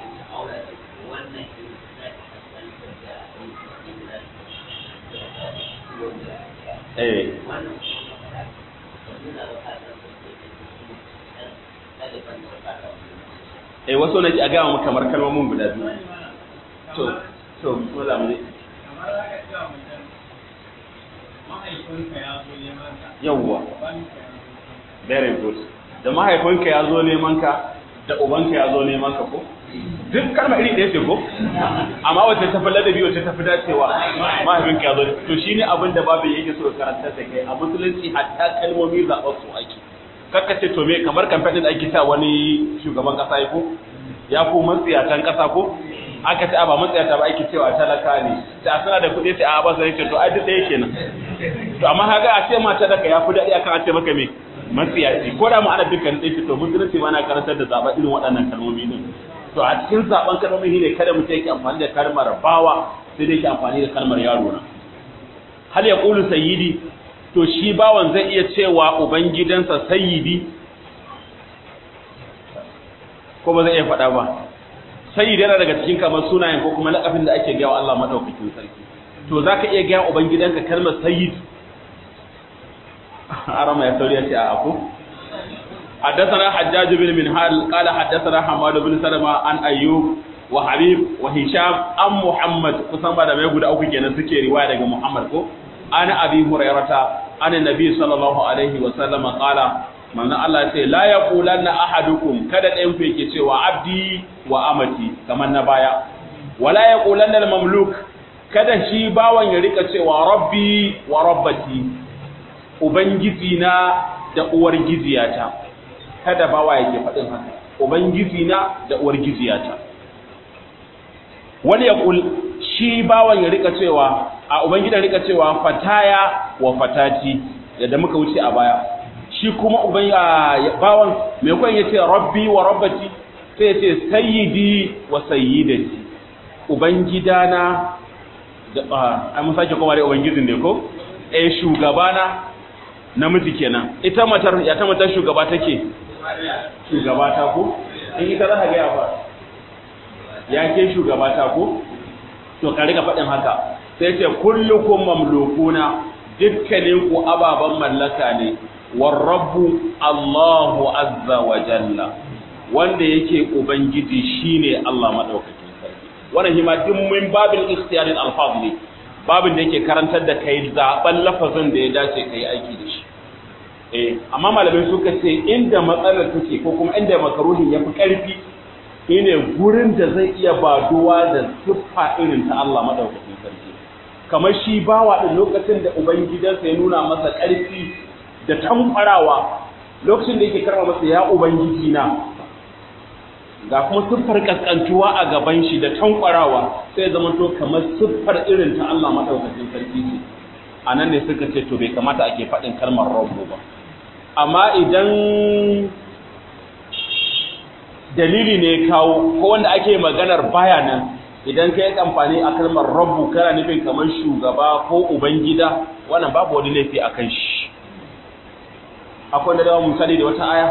eh eh wasu na ji a gama kamar kalmomin guda biyu to to bismillah mu yawwa very good da mahaifinka ya zo neman ka da ubanka ya zo neman ka ko duk kalma iri ɗaya ce ko amma wacce ta fi ladabi wacce ta fi dacewa mahaifinka ya zo to shine abin da babu yake so karanta da kai a musulunci hatta kalmomi zaɓar su ake kakka ce to me kamar kamfanin da ake sa wani shugaban kasa ya ko ya ko matsiyatan kasa ko aka ce a ba matsiyata ba ake cewa talaka ne ta suna da kuɗi sai a ba sai ce to ai duk ɗaya kenan to amma haka a ce mata daga ya fi daɗi akan a ce maka me matsiyaci ko da mu ana dukkan ɗaya to musulunci ma na karantar da zaɓa irin waɗannan kalmomi din to a cikin zaɓen kalmomi ne kada mutum yake amfani da kalmar bawa sai dai yake amfani da kalmar yaro na hal ya qulu sayyidi to shi bawan zai iya cewa ubangidansa sayyidi ko ba zai iya faɗa ba sayyidi yana daga cikin kamar sunayen ko kuma laƙafin da ake gaya wa Allah madaukakin sarki to zaka iya gaya ubangidanka kalmar sayyid arama ya sauri ya ce a ako حدثنا حجاج بن منهال قال حدثنا حماد بن سلمة عن أيوب وحبيب وهشام عن محمد kusan ba da mai guda uku kenan suke riwaya daga Muhammad ko ana abi hurairata ana nabi sallallahu alaihi wa sallam qala manzon Allah ya ce la yaqulanna ahadukum kada ɗayan ku yake cewa abdi wa amati kamar na baya wala yaqulanna al-mamluk kada shi bawan ya rika cewa rabbi wa rabbati ubangiji na da uwar giziyata kada bawa yake faɗin haka ubangiji na da uwar giziyata wani ya kul shi bawan ya rika cewa a ubangidan rika cewa fataya wa fatati yadda muka wuce a baya shi kuma uban bawan mai kwan ya ce rabbi wa rabbati sai ya ce sayyidi wa sayyidati ubangidana da a mun sake kuma da ubangijin ne ko eh shugabana namiji kenan ita matar ya ta matar shugaba take shugaba ta ko in ita za ka ga ya fa ya ke shugaba ta ko to ka riga faɗin haka sai ce kullukum mamlukuna dukkanin ku ababan mallaka ne warabbu Allahu azza wa jalla wanda yake ubangiji shine Allah madaukakin sarki wannan hima duk min babil ikhtiyar al-alfaz ne babin da yake karantar da kai zaben lafazin da ya dace kai aiki da shi eh amma malamai suka ce inda matsalar take ko kuma inda makaruhin yafi karfi shine gurin da zai iya baduwa da siffa irin ta Allah madaukakin sarki kamar shi bawa din lokacin da ubangidansa ya nuna masa karfi da tamfarawa lokacin da yake karma masa ya ubangiji na ga kuma siffar kaskantuwa a gaban shi da tankwarawa sai zama to kamar siffar irin ta Allah madaukakin sarki ce a nan ne suka ce to bai kamata ake faɗin kalmar rabbu ba amma idan dalili ne kawo ko wanda ake maganar baya nan idan ka yi amfani a kalmar rabbu kana nufin kamar shugaba ko ubangida wannan babu wani laifi a kan shi akwai da dawa misali da wata aya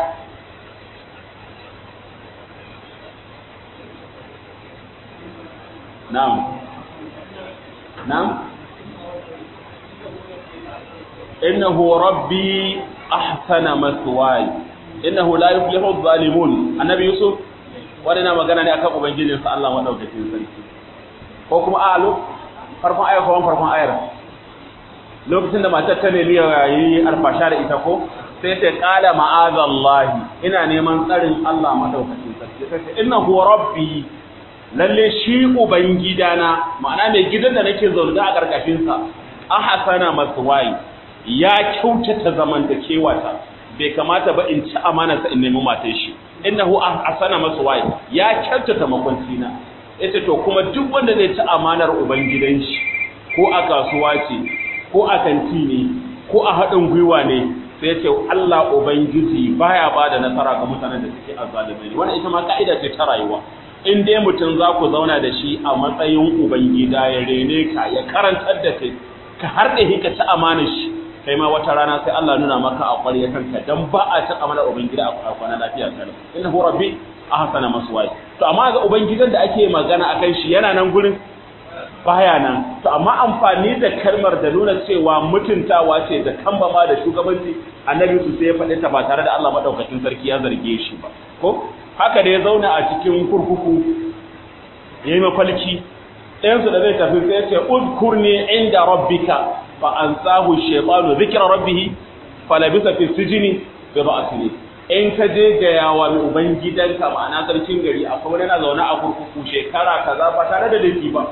na'am na'am innahu rabbi ahsana maswaya innahu la yuflihu adh-dhalimun annabi yusuf wannan magana ne akan ubangijin sa Allah madaukakin sarki ko kuma alu farkon ayar ko farkon ayar lokacin da matar ta nemi yayi alfasha da ita ko sai ta kala ma'azallahi ina neman tsarin Allah madaukakin sarki sai ta innahu rabbi lalle shi ubangidana ma'ana mai gidan da nake zaune a karkashin sa ahsana maswaya ya kyautata zamantakewata bai kamata ba in ci amanarsa in nemi matan shi innahu ahsana maswai ya kyautata makwanci na yace to kuma duk wanda zai ci amanar ubangidan shi ko a kasuwa ce ko a kanti ne ko a haɗin gwiwa ne sai yace Allah ubangiji baya bada nasara ga mutanen da suke azzalumai ne wannan ita ma ka'ida ce ta rayuwa in dai mutum za ku zauna da shi a matsayin ubangida ya rene ka ya karantar da kai ka harɗe ka ci amanar shi kai ma wata rana sai Allah nuna maka a ƙwarya kanka dan ba a cin amana ubangida a kwana lafiya kana inna hu rabbi ahsana maswaya to amma ga ubangidan da ake magana akan shi yana nan gurin baya nan to amma amfani da kalmar da nuna cewa mutuntawa ce da kambama da shugabanci annabi su sai ya faɗi ta ba tare da Allah madaukakin sarki ya zarge shi ba ko haka da ya zauna a cikin kurkuku yayi mafalki ɗayansu da zai tafi sai ya ce udkurni inda rabbika fa ansahu shaytanu dhikra rabbih falabisa fi sijni bi ba'sini in ka je ga yawa mai ubangidanka ma'ana sarkin gari akwai wani yana zaune a kurkuku shekara kaza ba tare da laifi ba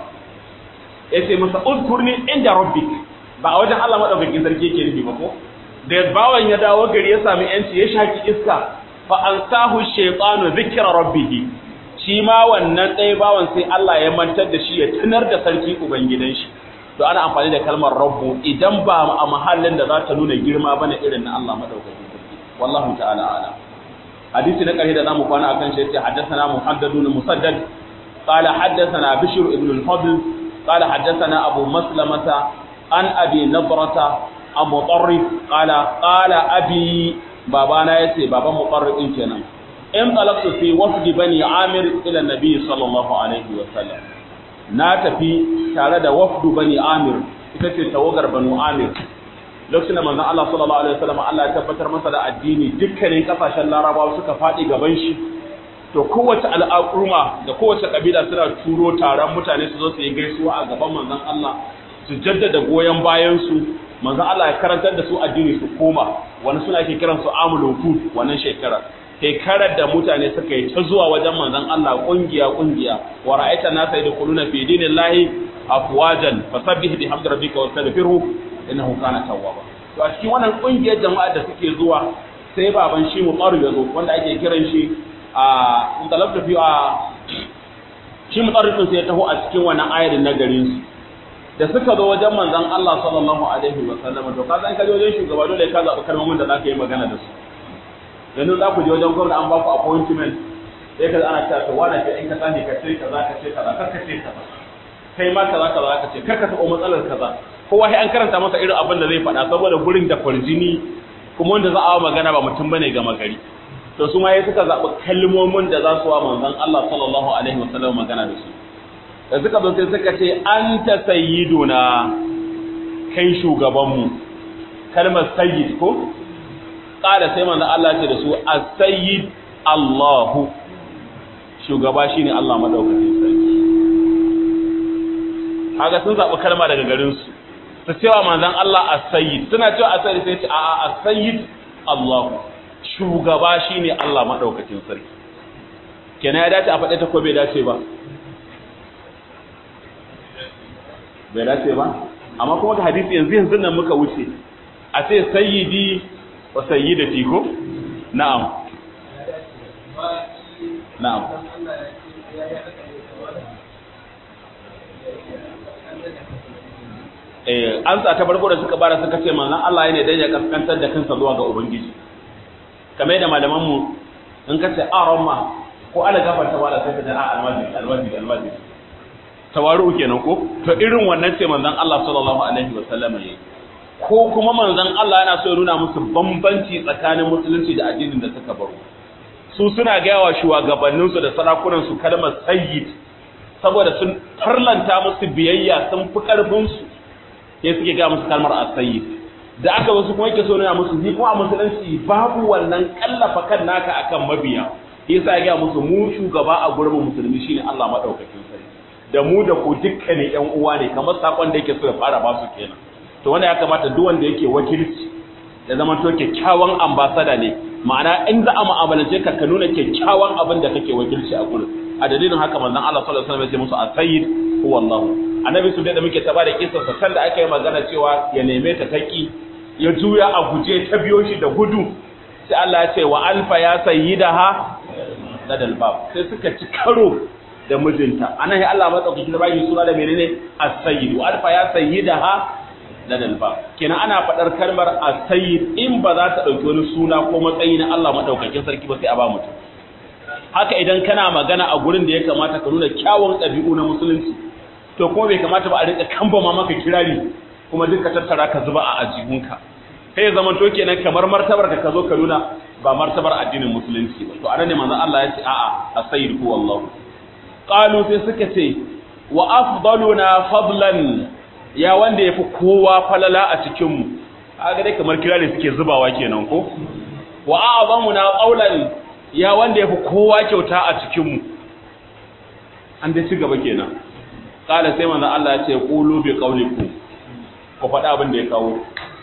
yace masa udkurni inda rabbik ba a wajen Allah madaukakin sarki yake nufi ba ko da bawan ya dawo gari ya sami yanci ya shaki iska fa ansahu shaytanu dhikra rabbih shi ma wannan ɗaya bawan sai Allah ya mantar da shi ya tunar da sarki ubangidan shi to ana amfani da kalmar rabbu idan ba a mahallin da za ta nuna girma bane irin na Allah madaukakin sarki wallahu ta'ala ala hadisi na ƙarshe da zamu kwana akan shi yace haddathana muhaddadun musaddad qala haddathana bishr ibn al-fadl qala haddathana abu maslamata an abi nadrata abu tarrif qala qala abi babana yace baban mutarrif din kenan in talaqtu fi wafdi bani amir ila nabi sallallahu alaihi wa sallam na tafi tare da wafdu bani amir ita ce tawagar banu amir lokacin da manzon Allah sallallahu alaihi wasallam Allah ya tabbatar masa da addini dukkanin kasashen larabawa suka faɗi gaban shi to kowace al'umma da kowace kabila suna turo taron mutane su zo su yi gaisuwa a gaban manzon Allah su jaddada goyon bayan su manzon Allah ya karantar da su addini su koma wani suna ke kiran su amul wufud wannan shekara shekarar da mutane suka yi ta zuwa wajen manzon Allah kungiya kungiya wa ra'aita nasa yadkhuluna fi dinillahi afwajan fasabbih bihamdi rabbika wastaghfirhu innahu kana tawwaba to a cikin wannan kungiyar jama'a da suke zuwa sai baban shi mutsarif ya zo wanda ake kiran shi a intalabta fi a shi mutsarifin sai ya taho a cikin wannan ayar na garin su da suka zo wajen manzon Allah sallallahu alaihi wa sallam to ka san ka je wajen shugaba dole ka zaɓi kalmomin da zaka yi magana da su yanzu za ku je wajen gwamnati an ba ku appointment sai ka ana cewa to wani ce in ka sani ka ce kaza ka ce kaza kar ka ce kaza kai ma kaza kaza ka ce kar ka taɓa matsalar kaza kowa sai an karanta masa irin abin da zai faɗa saboda gurin da kwarjini kuma wanda za a magana ba mutum bane ga magari to su ma ya suka zaɓi kalmomin da za su wa manzon Allah sallallahu alaihi wasallam magana da su da suka zo sai suka ce anta sayyiduna kai shugabanmu kalmar sayyid ko ƙara sai manzon Allah ce da su as-sayyid Allahu shugaba shine Allah madaukakin sarki kaga sun zaɓi kalma daga garin su su cewa manzon Allah as-sayyid suna cewa as-sayyid sai ce a'a as-sayyid Allahu shugaba shine Allah madaukakin sarki kenan ya dace a faɗe ta ko bai dace ba bai dace ba amma kuma ga hadisi yanzu yanzu nan muka wuce a ce sayyidi wa sayyidati ko na'am na'am eh an sa ta farko da suka bara suka ce manzon Allah yana dan ya kaskantar da kansa zuwa ga ubangiji kamar da malaman mu in ka ce aramma ko ala gafarta wala sai ka ce a almajiri almajiri almajiri tawaru kenan ko to irin wannan ce manzon Allah sallallahu alaihi wasallam yayi ko kuma manzon Allah yana so ya nuna musu bambanci tsakanin musulunci da addinin da suka baro su suna gaya wa shugabanninsu da sarakunansu kalmar sayyid saboda sun farlanta musu biyayya sun fi ƙarfinsu sai suke gaya musu kalmar asayyid da aka wasu kuma yake so nuna musu ni kuma a musulunci babu wannan kallafa kan naka akan mabiya yasa ya gaya musu mu shugaba a gurbin musulmi shine Allah madaukakin sarki da mu da ku dukkanin ƴan uwa ne kamar sakon da yake so ya fara ba su kenan to wanda ya kamata duk wanda yake wakilci da zaman to kyakkyawan ambasada ne ma'ana in za a mu'amalance ka ka nuna kyakkyawan abin da kake wakilci a gurin a dalilin haka manzon Allah sallallahu alaihi wasallam ya ce musu as-sayyid huwa Allah annabi su da muke ta bada kissa sa sanda aka yi magana cewa ya neme ta taki ya juya a guje ta biyo shi da gudu sai Allah ya ce wa alfa ya sayyidaha ladal bab sai suka ci karo da mijinta anan ya Allah matsaukaki da bayi suna da menene as-sayyid wa alfa ya sayyidaha ladal bab kenan ana fadar kalmar as-sayyid in ba za ta dauki wani suna ko matsayi na Allah madaukakin sarki ba sai a ba mutum haka idan kana magana a gurin da ya kamata ka nuna kyawun ɗabi'u na musulunci to kuma bai kamata ba a rika kambama maka kirari kuma duka tattara ka zuba a ajihunka kai zaman to kenan kamar martabar ka zo ka nuna ba martabar addinin musulunci ba to anan ne manzon Allah ya ce a'a as-sayyid huwa Allah qalu sai suka ce wa afdaluna fadlan ya wanda yafi kowa falala a cikin mu kaga dai kamar kirari suke zubawa kenan ko wa a'zamuna qawlan ya wanda yafi kowa kyauta a cikin mu an dai ci gaba kenan kala sai manzon Allah ya ce qulu bi qawlikum ku faɗa abin da ya kawo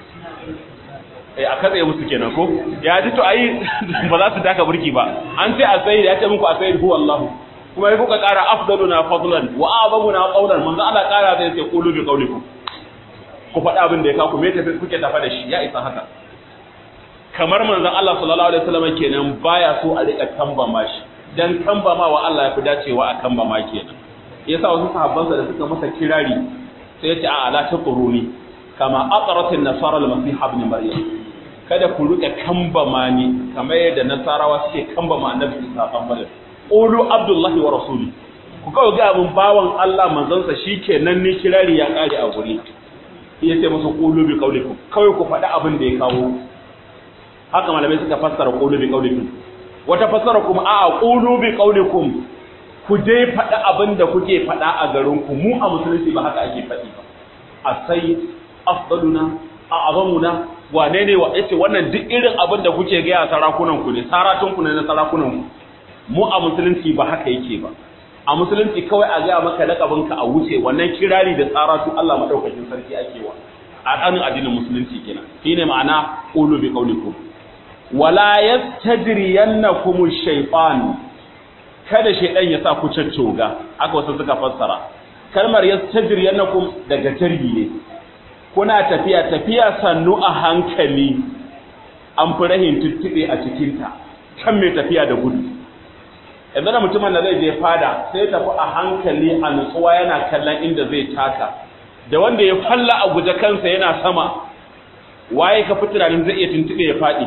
eh a katsaye musu kenan ko ya ji to ai ba za su daka burki ba an ce asayid ya ce muku asayid huwa Allah kuma ya kuka ƙara afdaluna fadlan wa a'zamuna qawlan manzon Allah ƙara zai ce qulu bi qawlikum ku faɗa abin da ya kawo me tafi kuke tafa da shi ya isa haka kamar manzon Allah sallallahu alaihi wasallam kenan baya so a rika kambama shi dan kambama wa Allah ya fi dacewa a kambama kenan yasa wasu sahabbansa da suka masa kirari sai ya ce a la taquruni kama aqrat an-nasara al-masih ibn maryam kada ku rika kambama ni kamar yadda nasarawa suke kambama annabi Isa dan Maryam qulu abdullahi wa rasuli ku kawai ga abin bawan Allah manzansa shikenan ni kirari ya kare a guri ya ce musu qulu bi qaulikum kawai ku faɗi abin da ya kawo haka malamai suka fassara qulu bi qaulikum wata fassara kuma a'a qulu bi qaulikum ku dai faɗi abin da kuke faɗa a garinku mu a musulunci ba haka ake faɗi ba a sai afdaluna a azamuna wane ne wa yace wannan duk irin abin da kuke gaya sarakunan ku ne saratun ku ne na sarakunan ku mu a musulunci ba haka yake ba a musulunci kawai a gaya maka lakabin ka a wuce wannan kirari da saratu Allah madaukakin sarki ake wa a tsanin addinin musulunci kenan shine ma'ana qulu bi qaulikum wala yastajriyannakum ash-shaytan kada shaidan ya sa ku caccoga aka wasu suka fassara kalmar yastajriyannakum daga jargi ne kuna tafiya tafiya sannu a hankali an fi rahin tuttube a cikinta kan mai tafiya da gudu yanzu da mutumin da zai je fada sai tafi a hankali a nutsuwa yana kallon inda zai taka da wanda ya falla a guje kansa yana sama waye ka fi tunanin zai iya tuntube ya faɗi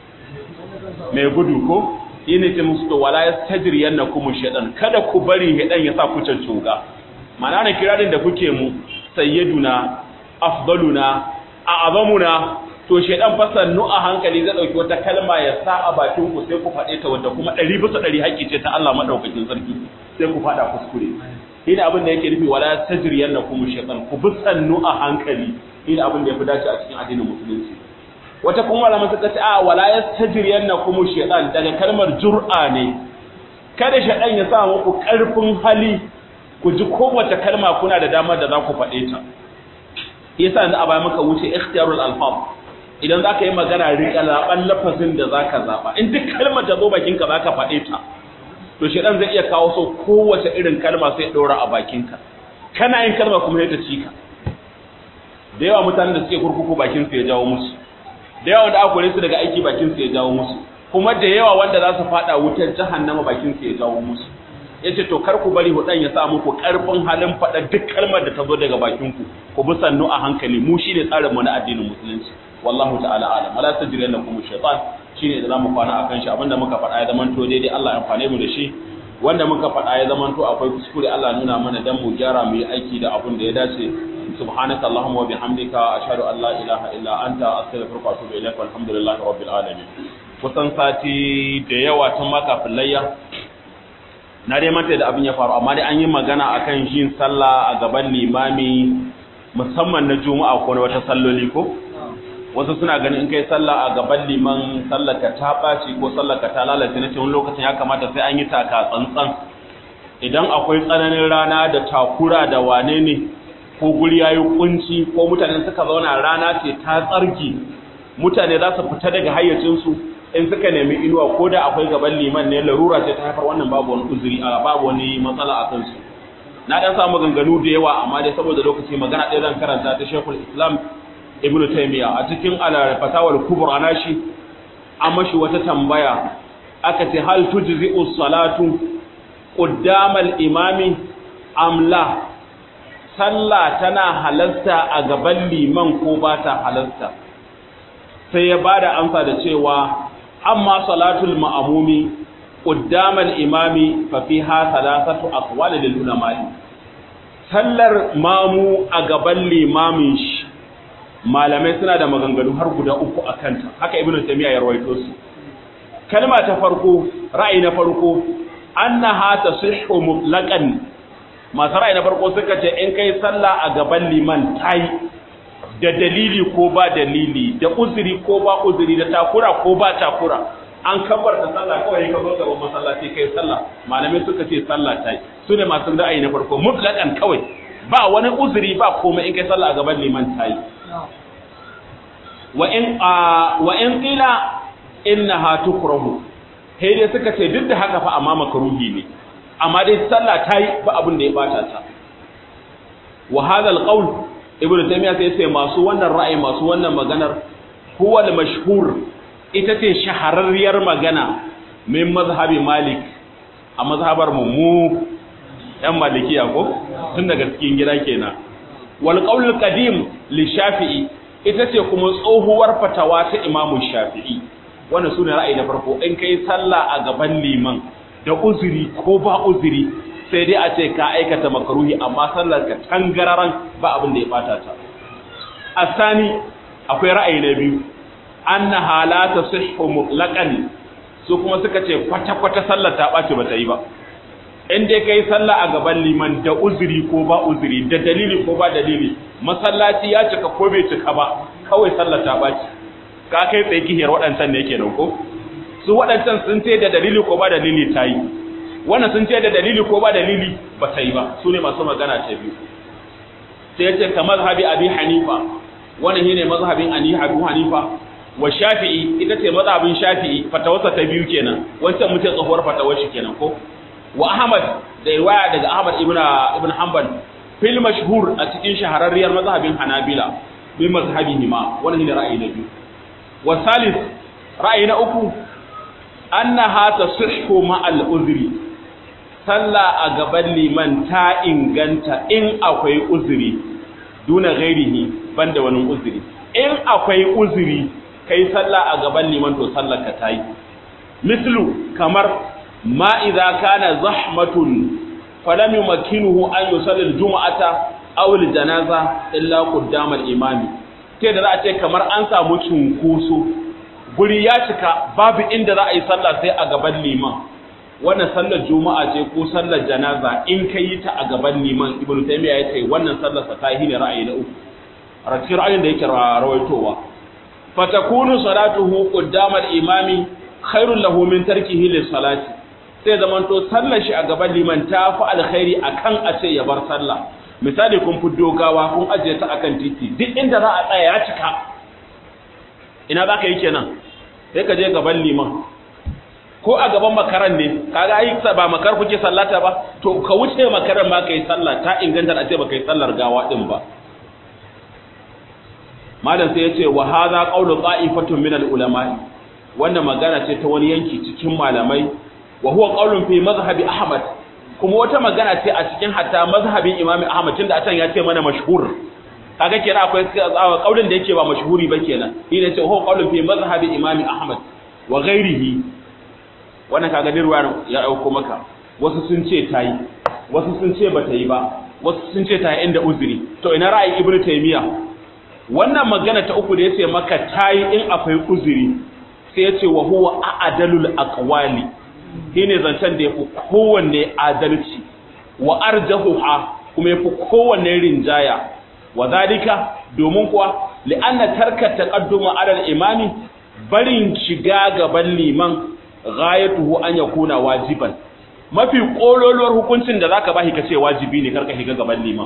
mai gudu ko shi ne ce musu to wala yastajriyannakum shaytan kada ku bari hedan ya sa ku cancuga mana ne kirarin da kuke mu sayyiduna afdaluna a'zamuna to shaytan fasannu a hankali zai dauki wata kalma ya sa a bakin ku sai ku fade ta wanda kuma 100 bisa 100 haƙi ce ta Allah madaukakin sarki sai ku fada kuskure shi abin da yake nufi wala yastajriyannakum shaytan ku bisannu a hankali shi abin da yafi dace a cikin addinin musulunci wata kuma malaman suka ce a wala yastajriyannakum shaytan daga kalmar jur'a ne kada shaytan ya sa muku karfin hali ku ji kowace kalma kuna da damar da za ku faɗe ta yasa yanzu a baya muka wuce ikhtiyarul alfaz idan za ka yi magana riƙa zaɓen lafazin da za ka zaɓa in duk kalmar ta zo bakinka za ka faɗe ta to shaytan zai iya kawo so kowace irin kalma sai ɗora a bakinka kana yin kalma kuma ya ta cika da yawa mutanen da suke kurkuku bakin su ya jawo musu da yawa da aka kore su daga aiki bakin su ya jawo musu kuma da yawa wanda za su fada wutar jahannama bakin su ya jawo musu yace to kar ku bari hudan ya sa muku karfin halin fada duk kalmar da ta zo daga bakin ku ku bi sannu a hankali mu shine tsarin mu na addinin musulunci wallahu ta'ala alam wala tajriyannakum shaytan shine da zamu kwana akan shi abinda muka faɗa ya zaman to daidai Allah ya amfane mu da shi wanda muka faɗa ya zamanto akwai kuskure Allah nuna mana dan mu gyara mu yi aiki da abin da ya dace subhanaka allahumma wa bihamdika ashhadu an la ilaha illa anta astaghfiruka wa atubu ilaik walhamdulillahi rabbil alamin kusan sati da yawa tun ma kafin layya na dai manta da abin ya faru amma dai an yi magana akan yin sallah a gaban limami musamman na juma'a ko na wata salloli ko wasu suna ganin in kai sallah a gaban liman sallaka ta ɓaci ko sallaka ta lalace na wani lokacin ya kamata sai an yi taka tsantsan idan akwai tsananin rana da takura da wane ne ko guri ya yi kunci ko mutane suka zauna rana ce ta tsarki mutane za su fita daga hayyacinsu in suka nemi inuwa ko da akwai gaban liman ne larura ce ta haifar wannan babu wani uzuri a babu wani matsala a kansu na dan samu ganganu da yawa amma dai saboda lokaci magana ɗaya zan karanta ta Sheikhul Islam Ibn Taymiyyah a cikin al-Fatawal Kubra nashi an mashi wata tambaya aka ce hal tujzi'u salatu qaddama al-imami am la sallah tana halasta a gaban liman ko ba ta halasta sai ya bada amsa da cewa amma salatul ma'amumi qaddama al-imami fa fiha thalathatu aqwal lil ulama sallar mamu a gaban limamin shi malamai suna da maganganu har guda uku a kanta haka ibnu taymiya ya rawaito su kalma ta farko ra'ayi na farko annaha tasihhu mutlaqan masu ra'ayi na farko suka ce in kai sallah a gaban liman tayi da dalili ko ba dalili da uzuri ko ba uzuri da takura ko ba takura an kabar da sallah kawai ka zo gaban masallaci kai sallah malamai suka ce sallah tayi su ne masu ra'ayi na farko mutlaqan kawai ba wani uzuri ba komai in kai sallah a gaban liman tayi wa in wa in qila innaha tukrahu sai dai suka ce duk da haka fa amma makruhi ne amma dai sallah tayi ba abin da ya bata ta wa hadha alqawl ibn taymiya sai sai masu wannan ra'ayi masu wannan maganar huwa al-mashhur ita ce shahararriyar magana min mazhabi malik a mazhabar mu mu yan malikiya ko tun daga cikin gida kenan wal qawl qadim li shafi'i ita ce kuma tsohuwar fatawa ta imamu shafi'i wannan sune ra'ayi na farko in kai sallah a gaban liman da uzuri ko ba uzuri sai dai a ce ka aikata makaruhi amma sallar ka tangararan ba abin da ya bata ta asani akwai ra'ayi na biyu annaha la tasihhu mutlaqan su kuma suka ce kwata kwata sallar ta bace bata yi ba in dai kai sallah a gaban liman da uzuri ko ba uzuri da dalili ko ba dalili masallaci ya cika ko bai cika ba kawai sallar ta bace ka kai tsaye kihiyar waɗancan ne kenan ko su waɗancan sun ce da dalili ko ba dalili ta yi wannan sun ce da dalili ko ba dalili ba ta yi ba su ne masu magana ta biyu sai ya ce ka mazhabi abi hanifa wannan shine mazhabin ani abu hanifa wa shafi'i ita ce mazhabin shafi'i fatawarsa ta biyu kenan wancan mutum tsohuwar fatawar shi kenan ko wa ahmad da riwaya daga ahmad ibn ibn hanbal fil mashhur a cikin shahararriyar mazhabin hanabila bi mazhabihi ma wannan shine ra'ayi na biyu wa salis ra'ayi na uku annaha tasihhu ma'al uzri sallah a gaban liman ta inganta in akwai uzuri duna ghairihi banda wani uzuri in akwai uzuri kai sallah a gaban liman to sallar ka tayi mislu kamar ma idza kana zahmatun falam yumakkinuhu an yusalli al-jum'ata aw al-janaza illa qaddama al-imami sai da za a ce kamar an samu cunkoso guri ya cika babu inda za a yi sallah sai a gaban liman wannan sallar juma'a ce ko sallar janaza in ka yi ta a gaban liman ibnu taymiya ya ce wannan sallar sa ta yi ne ra'ayi na uku rakir ra'ayin da yake rawaitowa fatakunu salatuhu qaddama al-imami khairul lahu min tarkihi lis-salati sai zaman to sallar shi a gaban liman ta fi alkhairi akan a ce ya bar sallah misali kun fiddo gawa kun ajiye ta akan titi duk inda za a tsaya ya cika ina za ka yi kenan sai ka je gaban liman ko a gaban makaran ne kaga ai ba makar kuke sallata ba to ka wuce makaran ma kai sallah ta inganta a ce ba kai sallar gawa din ba malam sai yace wa hadha qawlu qa'ifatun min al ulama wannan magana ce ta wani yanki cikin malamai wa huwa qawlun fi mazhabi ahmad kuma wata magana ce a cikin hatta mazhabin imam ahmad tunda atan ya ce mana mashhur kaga kenan akwai kaulin da yake ba mashhuri ba kenan shi ne ce huwa qawlun fi mazhabi imam ahmad wa ghairihi wannan kaga dirwa ya dauko maka wasu sun ce ta yi wasu sun ce ba ta yi ba wasu sun ce ta yi inda uzuri to ina ra'ayin ibnu taymiya wannan magana ta uku da yace maka ta yi in akwai uzuri sai yace wa huwa a'dalul aqwali shine zancen da yafi kowanne adalci wa arjahuha kuma yafi kowanne rinjaya wa zalika domin kuwa li'anna tarka taqadduma ala al-imami barin shiga gaban liman ghayatuhu an yakuna wajiban mafi kololuwar hukuncin da zaka bashi kace wajibi ne karka shiga gaban liman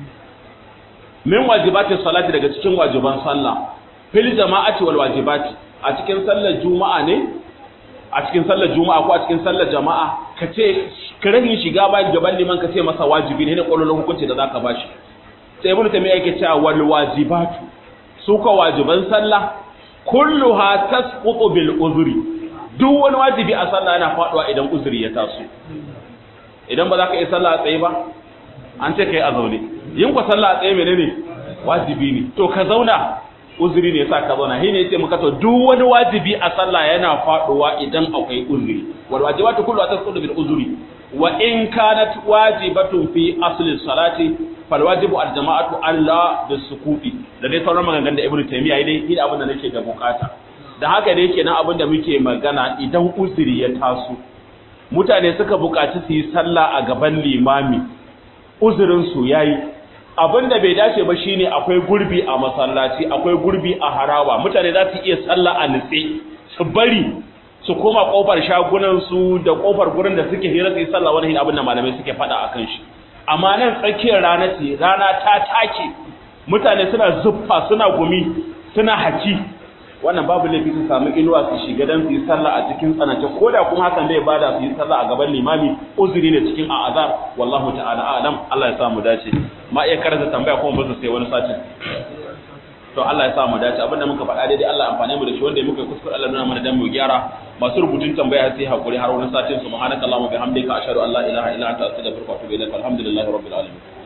min wajibati salati daga cikin wajiban sallah fil jama'ati wal wajibati a cikin sallar juma'a ne a cikin sallar juma'a ko a cikin sallar jama'a kace karahin shiga bayan gaban liman kace masa wajibi ne ne kololuwar hukunci da zaka bashi sai ibnu taymiya yake cewa wal wajibatu su ka wajiban sallah kulluha tasqutu bil uzri duk wani wajibi a sallah yana faduwa idan uzuri ya taso idan ba za ka yi sallah a tsaye ba an ce kai a zaune yin ku sallah a tsaye menene wajibi ne to ka zauna uzuri ne yasa ka zauna shi ne yace muka to duk wani wajibi a sallah yana faduwa idan akwai uzuri wal wajibatu kulluha tasqutu bil uzri wa in kanat wajibatun fi asli salati fal wajibu al jama'atu alla bisukuti da dai sauran maganganun da ibnu taymiya yayi dai ina abin da nake da bukata da haka dai kenan abin da muke magana idan uzuri ya taso mutane suka buƙaci su yi sallah a gaban limami uzurin su yayi abin da bai dace ba shine akwai gurbi a masallaci akwai gurbi a harawa mutane za su iya sallah a nitse su bari su koma kofar shagunan su da kofar gurin da suke hira su yi sallah wani abin da malamai suke faɗa akan shi amma nan tsakiyar rana ce rana ta take mutane suna zuffa suna gumi suna haki wannan babu laifi su samu inuwa su shiga dan su yi sallah a cikin tsanance ko da kuma hakan bai bada su yi sallah a gaban limami uzuri ne cikin a'azar wallahu ta'ala a'lam Allah ya sa mu dace ma iya karanta tambaya kuma ba su sai wani sati to Allah ya sa mu dace abinda muka faɗa daidai Allah amfane mu da shi wanda muka kuskure Allah nuna mana dan mu gyara masu rubutun tambaya sai hakuri har wani satin subhanakallahumma bihamdika ashhadu an la ilaha illa anta astaghfiruka wa atubu ilaik alhamdulillahi rabbil alamin